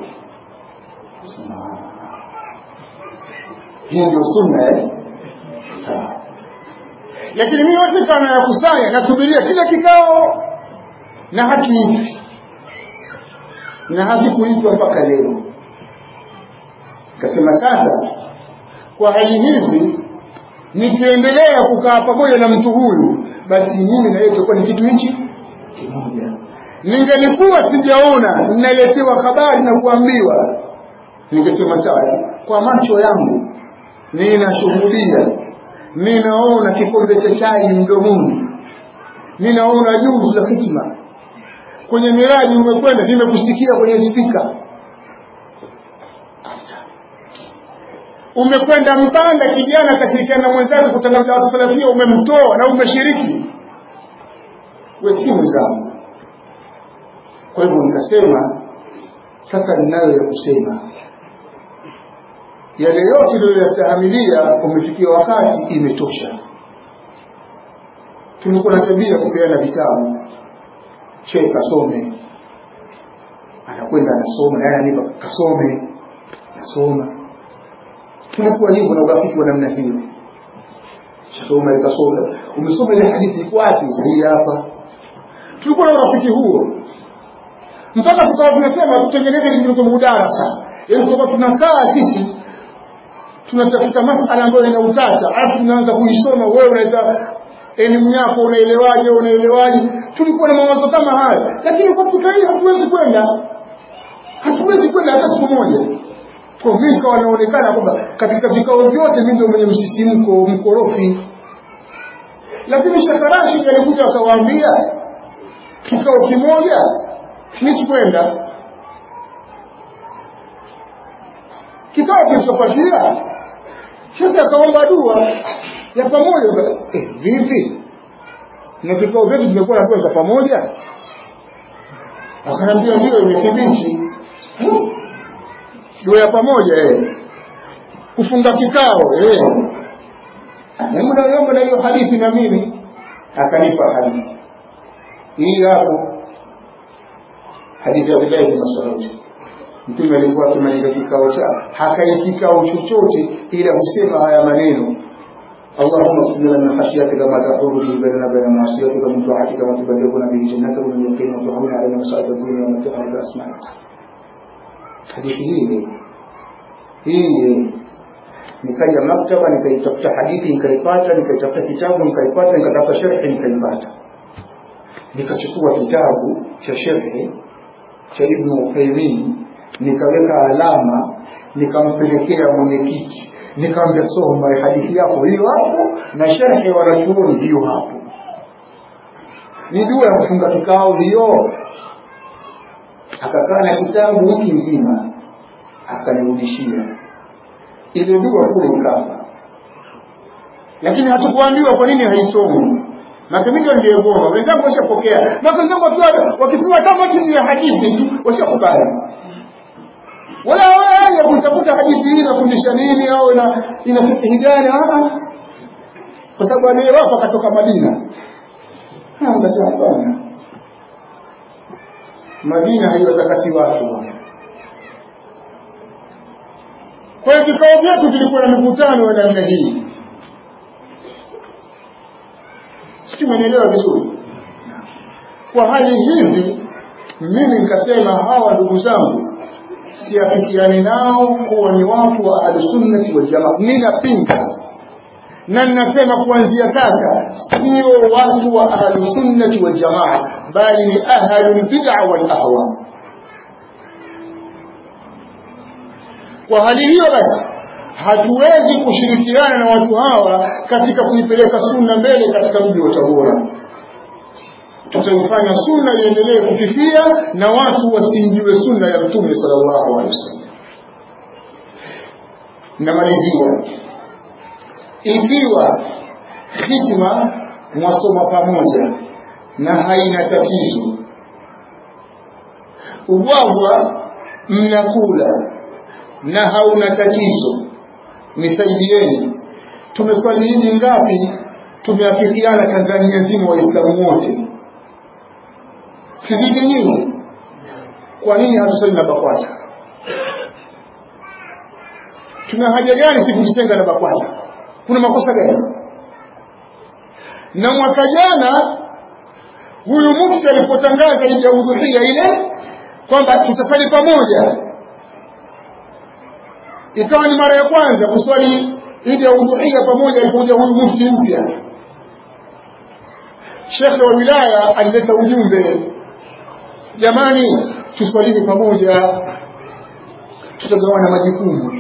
hiyo ndio sunna eh sawa lakini mimi yote kama yakusanya nasubiria kila kikao na haki na hakikuitwa mpaka leo kasema sasa kwa hali hizi nikiendelea kukaa pamoja na mtu huyu basi mimi na yeye tutakuwa ni kitu hichi kimoja ningelikuwa sijaona ninaletewa habari na kuambiwa ningesema sawa kwa macho yangu ninashuhudia ninaona kikombe cha chai mdomoni ninaona juu za hitima kwenye miradi umekwenda nimekusikia kwenye spika umekwenda mpanda kijana akashirikiana na mwenzake kutangaza watu salafia umemtoa na umeshiriki we si mwenzangu kwa hivyo nikasema sasa ninayo ya kusema yale yote iliyoyastahamilia umefikia wakati imetosha tulikuwa na tabia kupeana vitabu shehe kasome anakwenda anasoma naye ananipa kasome nasoma tunakuwa hivyo na urafiki wa namna hiyo Sheikh Umar kasoma umesoma ile hadithi iko wapi hii hapa tulikuwa na urafiki huo mpaka tukawa tunasema tutengeneze kitu mudarasa yaani tutakuwa tunakaa sisi tunatafuta masala ambayo ina utata alafu tunaanza kuisoma wewe unaweza elimu yako unaelewaje unaelewaje tulikuwa na mawazo kama haya lakini kwa fika hii hatuwezi kwenda hatuwezi kwenda hata siku moja kwa vika wanaonekana kwamba katika vikao vyote mimi ndio mwenye msisimko mkorofi lakini Sheikh Rashid alikuja akawaambia kikao kimoja mimi sikwenda kikao kilichofuatia Sheikh akaomba dua ya pamoja eh, vipi na vikao vyetu vimekuwa na dua za pamoja akaniambia ndio imethibiti dua ya pamoja eh kufunga kikao eh hebu naomba na hiyo hadithi na mimi akanipa hadithi hii hapo hadithi ya Abdullah bin Mas'ud mtume alikuwa akimaliza kikao cha hakai kikao chochote ila husema haya maneno اللهم اغفر لنا من خشيتك ما تحول به بيننا وبين معصيتك ومن طاعتك ما تبلغنا به جنتك ومن اليقين ما تهون علينا مصائب الدنيا ومتعنا باسمائك hadithi hii hii nikaja maktaba nikaitafuta hadithi nikaipata nikaitafuta kitabu nikaipata nikatafuta sharhi nikaipata nikachukua kitabu cha sharhi cha ibnu uthaimin nikaweka alama nikampelekea mwenyekiti nikamwambia soma hadithi yako hiyo hapo na sharhi wanachuoni hiyo hapo ni dua ya kufunga kikao hiyo akakaa na kitabu wiki nzima akanirudishia ile dua kule ikafa lakini hatukuambiwa kwa nini haisomi makamito niliyegoma wenzangu washapokea na wenzangu wakiwa wakipewa kama chini ya hadithi tu washakubali wala haya kutafuta hadithi hii inafundisha nini au ina ina fikihi gani kwa sababu aliyewapa katoka Madina Akasema hapana, Madina haiwatakasi watu. Kwa hiyo vikao vyetu vilikuwa na mikutano ya namna hii, sijui umenielewa vizuri. Kwa hali hizi, mimi nikasema hawa ndugu zangu siafikiani nao kuwa ni watu wa ahlusunnati waljamaa. Ninapinga na ninasema kuanzia sasa sio watu wa ahlusunnati waljamaa, bali ni ahlulbid'a walahwa. Kwa hali hiyo basi hatuwezi kushirikiana na watu hawa katika kuipeleka sunna mbele katika mji wa Tabora. Tutaifanya sunna iendelee kufifia na watu wasimjue sunna ya Mtume sallallahu alaihi wasallam. Namalizia, ikiwa hitima mwasoma pamoja na haina tatizo, ubwabwa mnakula na hauna tatizo, nisaidieni. Tumeswali hiji ngapi? Tumeafikiana Tanzania nzima, Waislamu wote sizidi nyingi. Kwa nini hatusali na BAKWATA? Tuna haja gani si kujitenga na BAKWATA? Kuna makosa gani? Na mwaka jana huyu mufti alipotangaza idi ya udhuhia ile kwamba tutasali pamoja, ikawa ni mara ya kwanza kuswali idi ya udhuhia pamoja. Alipokuja huyu mufti mpya, shekhe wa wilaya alileta ujumbe, jamani, tuswalini pamoja, tutagawana majukumu.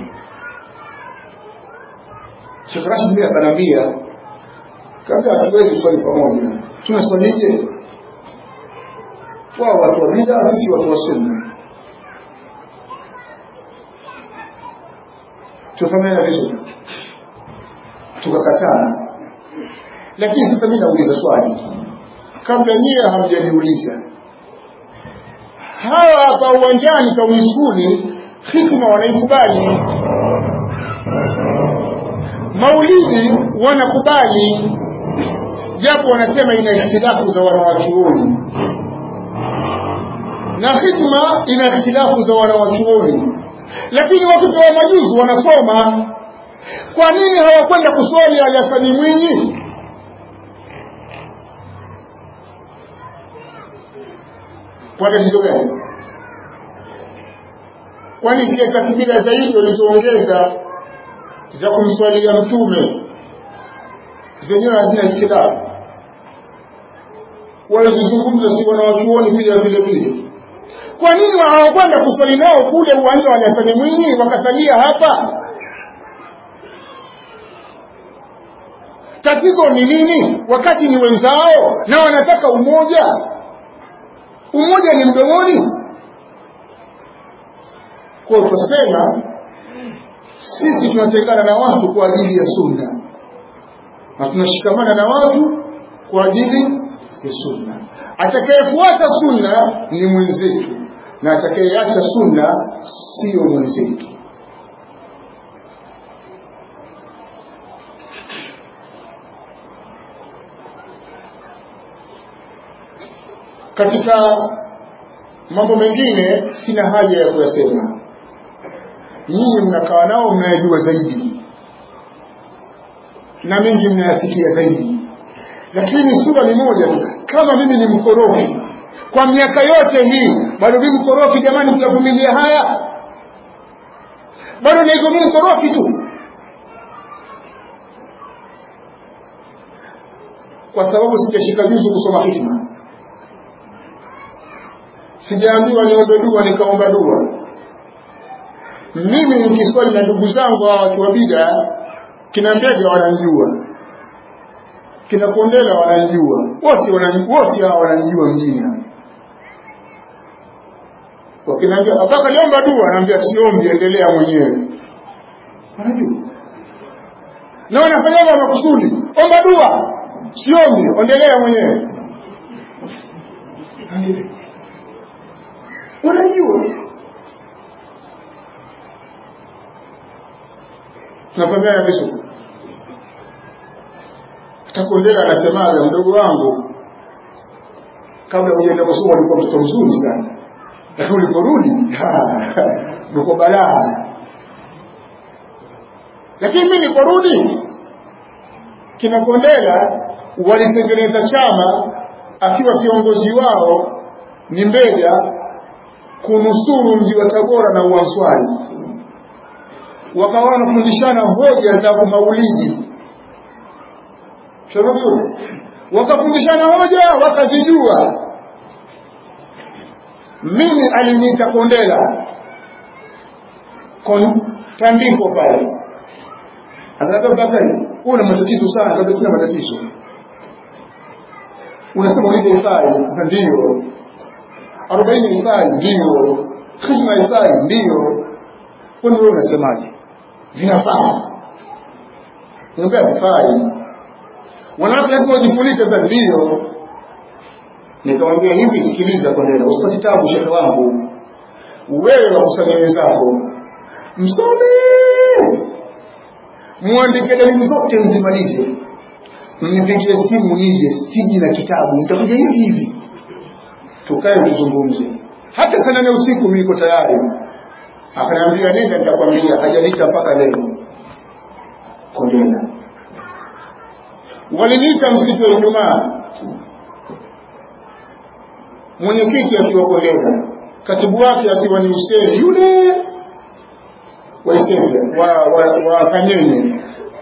Sheikh Rashid mimi akanambia kabla hatuwezi swali pamoja, tunaswalije? Wao watu wa bid'a, sisi watu wa sunna. tufahamiana vizuri tukakataa lakini sasa mi nauliza swali kabla nyie hamjaniuliza hawa hapa uwanjani tawiskuni hikma wanaikubali maulidi wanakubali japo wanasema ina ikhtilafu za wanawachuoni na hikma ina ikhtilafu za wanawachuoni lakini wakipewa majuzi wanasoma kwa nini hawakwenda kuswali alasani mwinyi kwa tatizo gani kwani zile takbira zaidi walizoongeza za kumswalia mtume zenyewe hazina ikhtilafu walizozungumza si wanawachuoni pia vile vile kwa nini hawakwenda kuswali nao kule uwanja wa Hasani Mwinyi wakasalia hapa tatizo ni nini wakati ni wenzao na wanataka umoja umoja ni mdomoni kwa tusema sisi tunatengana na watu kwa ajili ya sunna na tunashikamana na watu kwa ajili ya sunna atakayefuata sunna ni mwenzetu na atakayeacha sunna sio mwenzetu katika mambo mengine sina haja ya kuyasema nyinyi mnakaa nao mnayajua zaidi na mengi mnayasikia zaidi lakini sura ni moja tu kama mimi ni mkorofi kwa miaka yote hii bado mimi mkorofi jamani mtavumilia haya bado niko mimi mkorofi tu kwa sababu sijashika juzu kusoma hikma sijaambiwa niombe dua nikaomba dua mimi nikiswali na ndugu zangu hawa watu wa bida kina mbega wananjua kina kondela wananjua wote wote hawa wananjua mjini wakinaambia kaka niomba dua naambia siombi endelea mwenyewe wanajua na wanafanyaga makusudi omba dua siombi endelea mwenyewe wanajua tunafahamiana vizuri takondela anasemaga mdogo wangu kabla hujaenda kusoma ulikuwa mtoto mzuri sana lakini uliporudi uko balaa lakini mi niliporudi kina kondela walitengeneza chama akiwa kiongozi wao ni mbega kunusuru mji wa tabora na uanswari wakawa wanafundishana hoja za kumaulidi shababu wakafundishana hoja wakazijua mimi aliniita kondela kon tandiko pale akaniambia bakari una matatizo sana kabisa sina matatizo unasema ulivyo ifai ndio arobaini ifai ndio hizma ifai ndio kwani wewe unasemaje vinafaa niambia vifai wanawake lazima wajifunike za ndio nikamwambia hivi sikiliza kondela usipate tabu shehe wangu wewe wakusanya wenzako msome mwandike dalili zote mzimalize mnipigie simu nije siji na kitabu nitakuja hivi hivi tukae tuzungumze hata saa nane usiku mimi niko tayari akaniambia nenda nitakwambia hajanita mpaka leo kondela waliniita msiku wa Ijumaa, mwenyekiti akiwa Kondela, katibu wake akiwa ni Hussein yule wa Isembe wa, wa, wa Kanyenye,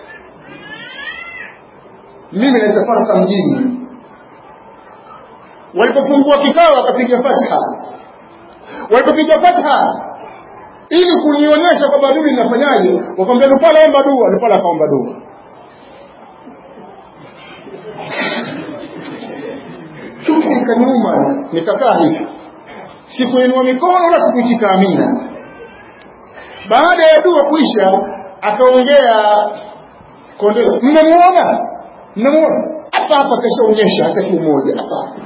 mimi naita Farka mjini. Walipofungua kikao wakapiga fatha, walipopiga fatha ili kunionyesha kwamba mimi ninafanyaje, wakamwambia Lupala omba dua, Lupala akaomba dua kitu ikaniuma nikakaa hivi sikuinua mikono wala sikuitika amina baada ya dua kuisha akaongea kondoo mnamuona mnamuona hapa hapa kashaonyesha hata kimoja hapa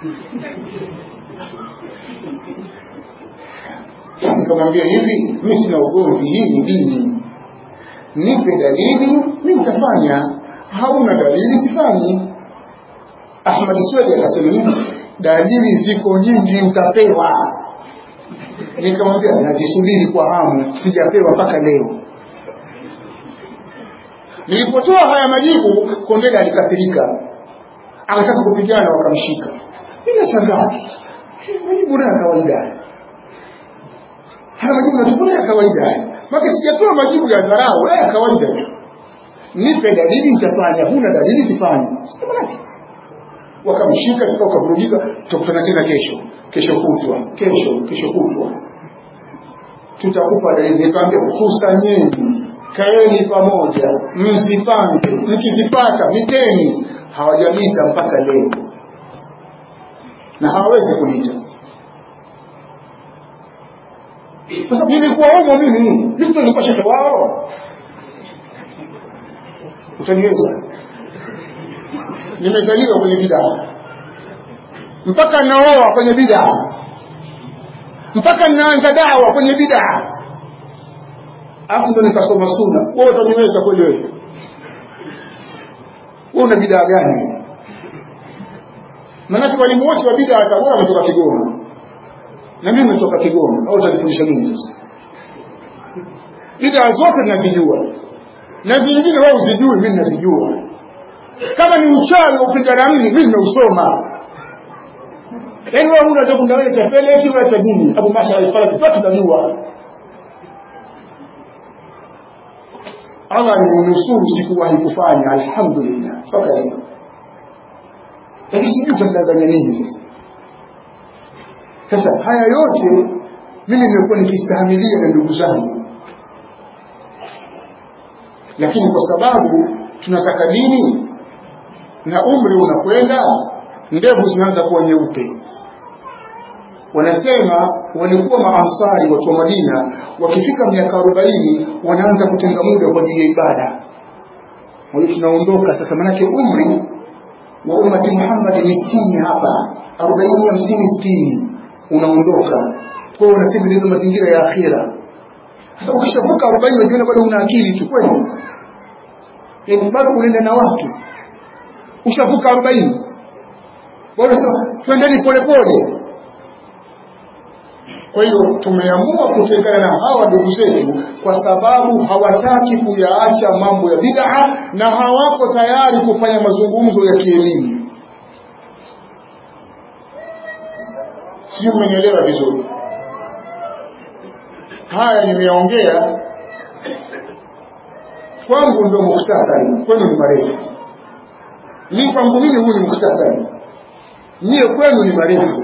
nikamwambia hivi mi sina ugomvi hii ni dini nipe dalili mi nitafanya hauna dalili sifanyi ahmad swedi akasema hivi dalili ziko nyingi utapewa nikamwambia nazisubiri kwa hamu sijapewa mpaka leo nilipotoa haya majibu kondele alikasirika akataka kupigana wakamshika inashangaa majibu nayo kawaida haya majibu natukuna ya kawaida maka sijatoa majibu ya dharau ya kawaida tu nipe dalili nitafanya huna dalili sifanyi simanake wakamshika tuka ukavurugika tutakutana tena kesho kesho kutwa kesho kesho kutwa tutakupa dalili nikamwambia kusanyeni kaeni pamoja msipange mkizipata miteni hawajamita mpaka leo na hawawezi kunita kwa sababu nilikuwa umo mimi listo nilikuwa shekhe wao utaniweza nimezaliwa kwenye bidaa mpaka naoa kwenye bidaa mpaka naanza dawa kwenye bidaa alafu ndo nikasoma suna wewe utaniweza kweli wewe wewe una bidaa gani maanake walimu wote wa bidaa tabora wametoka kigoma na mimi nimetoka kigoma au utanifundisha nini sasa bidaa zote ninazijua na zingine wewe uzijui mimi nazijua kama ni uchawi wa upiga ramli mimi nimeusoma yaani wewe huna cha kundawele cha peleki wala cha dini abu masha alifala kitu tunajua Allah nimenusuru sikuwahi kufanya alhamdulillah mpaka leo lakini sijui utamdanganya nini sasa sasa haya yote mimi nimekuwa nikistahimilia na ndugu zangu lakini kwa sababu tunataka dini na umri unakwenda ndevu zinaanza kuwa nyeupe wanasema walikuwa maansari watu wa Madina wakifika miaka arobaini wanaanza kutenga muda kwa ajili ya ibada wale tunaondoka sasa manake umri wa ummati Muhammad ni sitini hapa arobaini hamsini sitini unaondoka kwa hiyo unatengeneza mazingira ya akhira sasa ukishavuka arobaini unajiona bado una akili tu kweli yaani bado unaenda na watu ushavuka arobaini bado sasa twendeni polepole kwa hiyo tumeamua kutengana na hawa ndugu zetu kwa sababu hawataki kuyaacha mambo ya bid'a na hawako tayari kufanya mazungumzo ya kielimu sio mmenielewa vizuri haya nimeongea kwangu ndio mukhtasari kwenu ni marefu mi kwangu mimi huu ni mukhtasari nyie kwenu ni marefu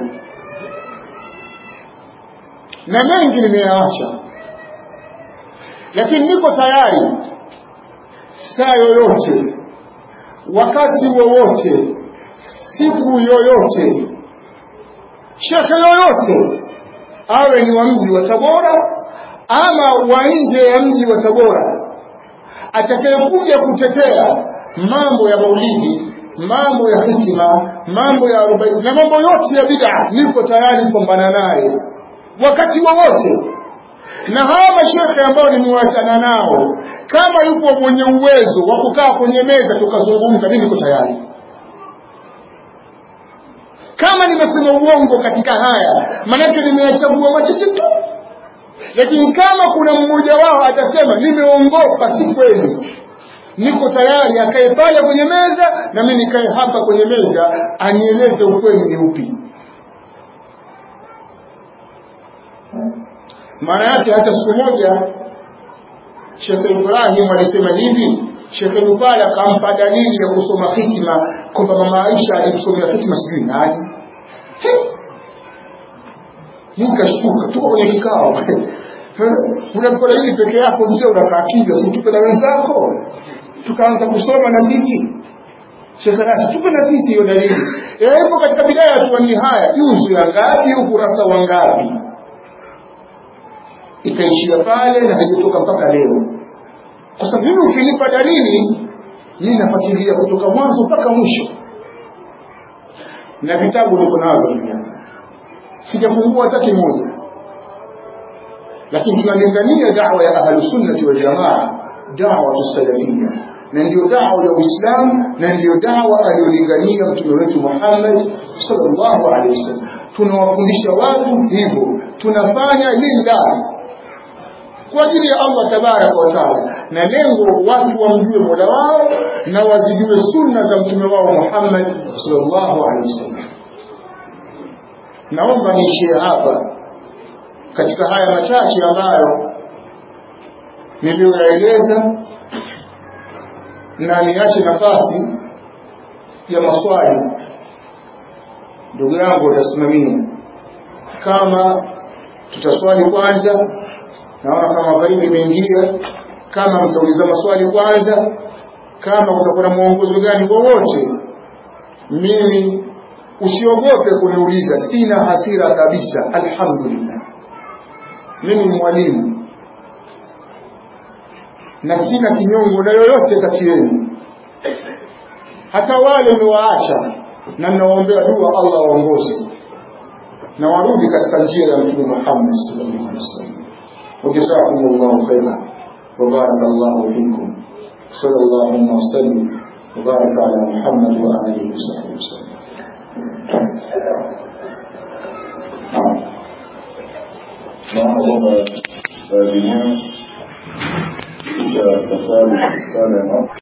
na mengi nimeyaacha lakini niko tayari saa yoyote wakati wowote siku yoyote shekhe yoyote awe ni wa mji wa tabora ama wa nje ya mji wa tabora atakayekuja kutetea mambo ya maulidi mambo ya hitima mambo ya arobaini na mambo yote ya bid'a niko tayari kupambana naye wakati wowote na hawa mashekhe ambao nimewachana nao kama yupo mwenye uwezo wa kukaa kwenye meza tukazungumza mimi niko tayari kama nimesema uongo katika haya manake nimeyachagua machache tu lakini kama kuna mmoja wao atasema nimeongopa si kweli niko tayari akae pale kwenye meza na mimi nikae hapa kwenye meza anieleze ukweli ni upi maana yake hata siku moja Sheikh Ibrahim alisema hivi Sheikh Lupala akampa dalili ya kusoma hitima kwamba mama Aisha alimsomea hitima sijui nani nikashtuka tuko kwenye kikao unapewa dalili peke yako mzee unakaa kimya situpe na wenzako tukaanza kusoma na sisi Sheikh Rashid tupe na sisi hiyo dalili eh ipo katika bidaya tu ni haya juzu ya ngapi ukurasa wa ngapi ikaishia pale na haijatoka mpaka leo kwa sababu mimi ukinipa dalili mimi nafuatilia kutoka mwanzo mpaka mwisho na vitabu niko navyo duniani sijafungua hata kimoja lakini tunalingania dawa ya ahlusunnati waljamaa dawa tusalafia na ndiyo dawa ya uislamu na ndiyo dawa aliyolingania mtume wetu muhammad sallallahu alaihi wasallam tunawafundisha watu hivyo tunafanya lillahi kwa ajili ya Allah tabaraka wa taala, na lengo watu wamjue mola wao na wazijue sunna za mtume wao Muhammad sallallahu alaihi wasallam. Naomba niishie hapa katika haya machache ambayo niliyoyaeleza, na niache nafasi ya maswali. Ndugu yangu utasimamia kama tutaswali kwanza naona kama karibu imeingia kama mtauliza maswali kwanza kama kutakuwa na mwongozo gani wowote mimi usiogope kuniuliza sina hasira kabisa alhamdulillah mimi ni mwalimu na sina kinyongo na yoyote kati yenu hata wale niwaacha na ninawaombea dua allah waongoze na warudi katika njia ya mtume muhammad sallallahu alaihi wasallam وجزاكم الله خيرا وبارك الله فيكم صلى الله وسلم وبارك على محمد وآله وصحبه وسلم naomba kwamba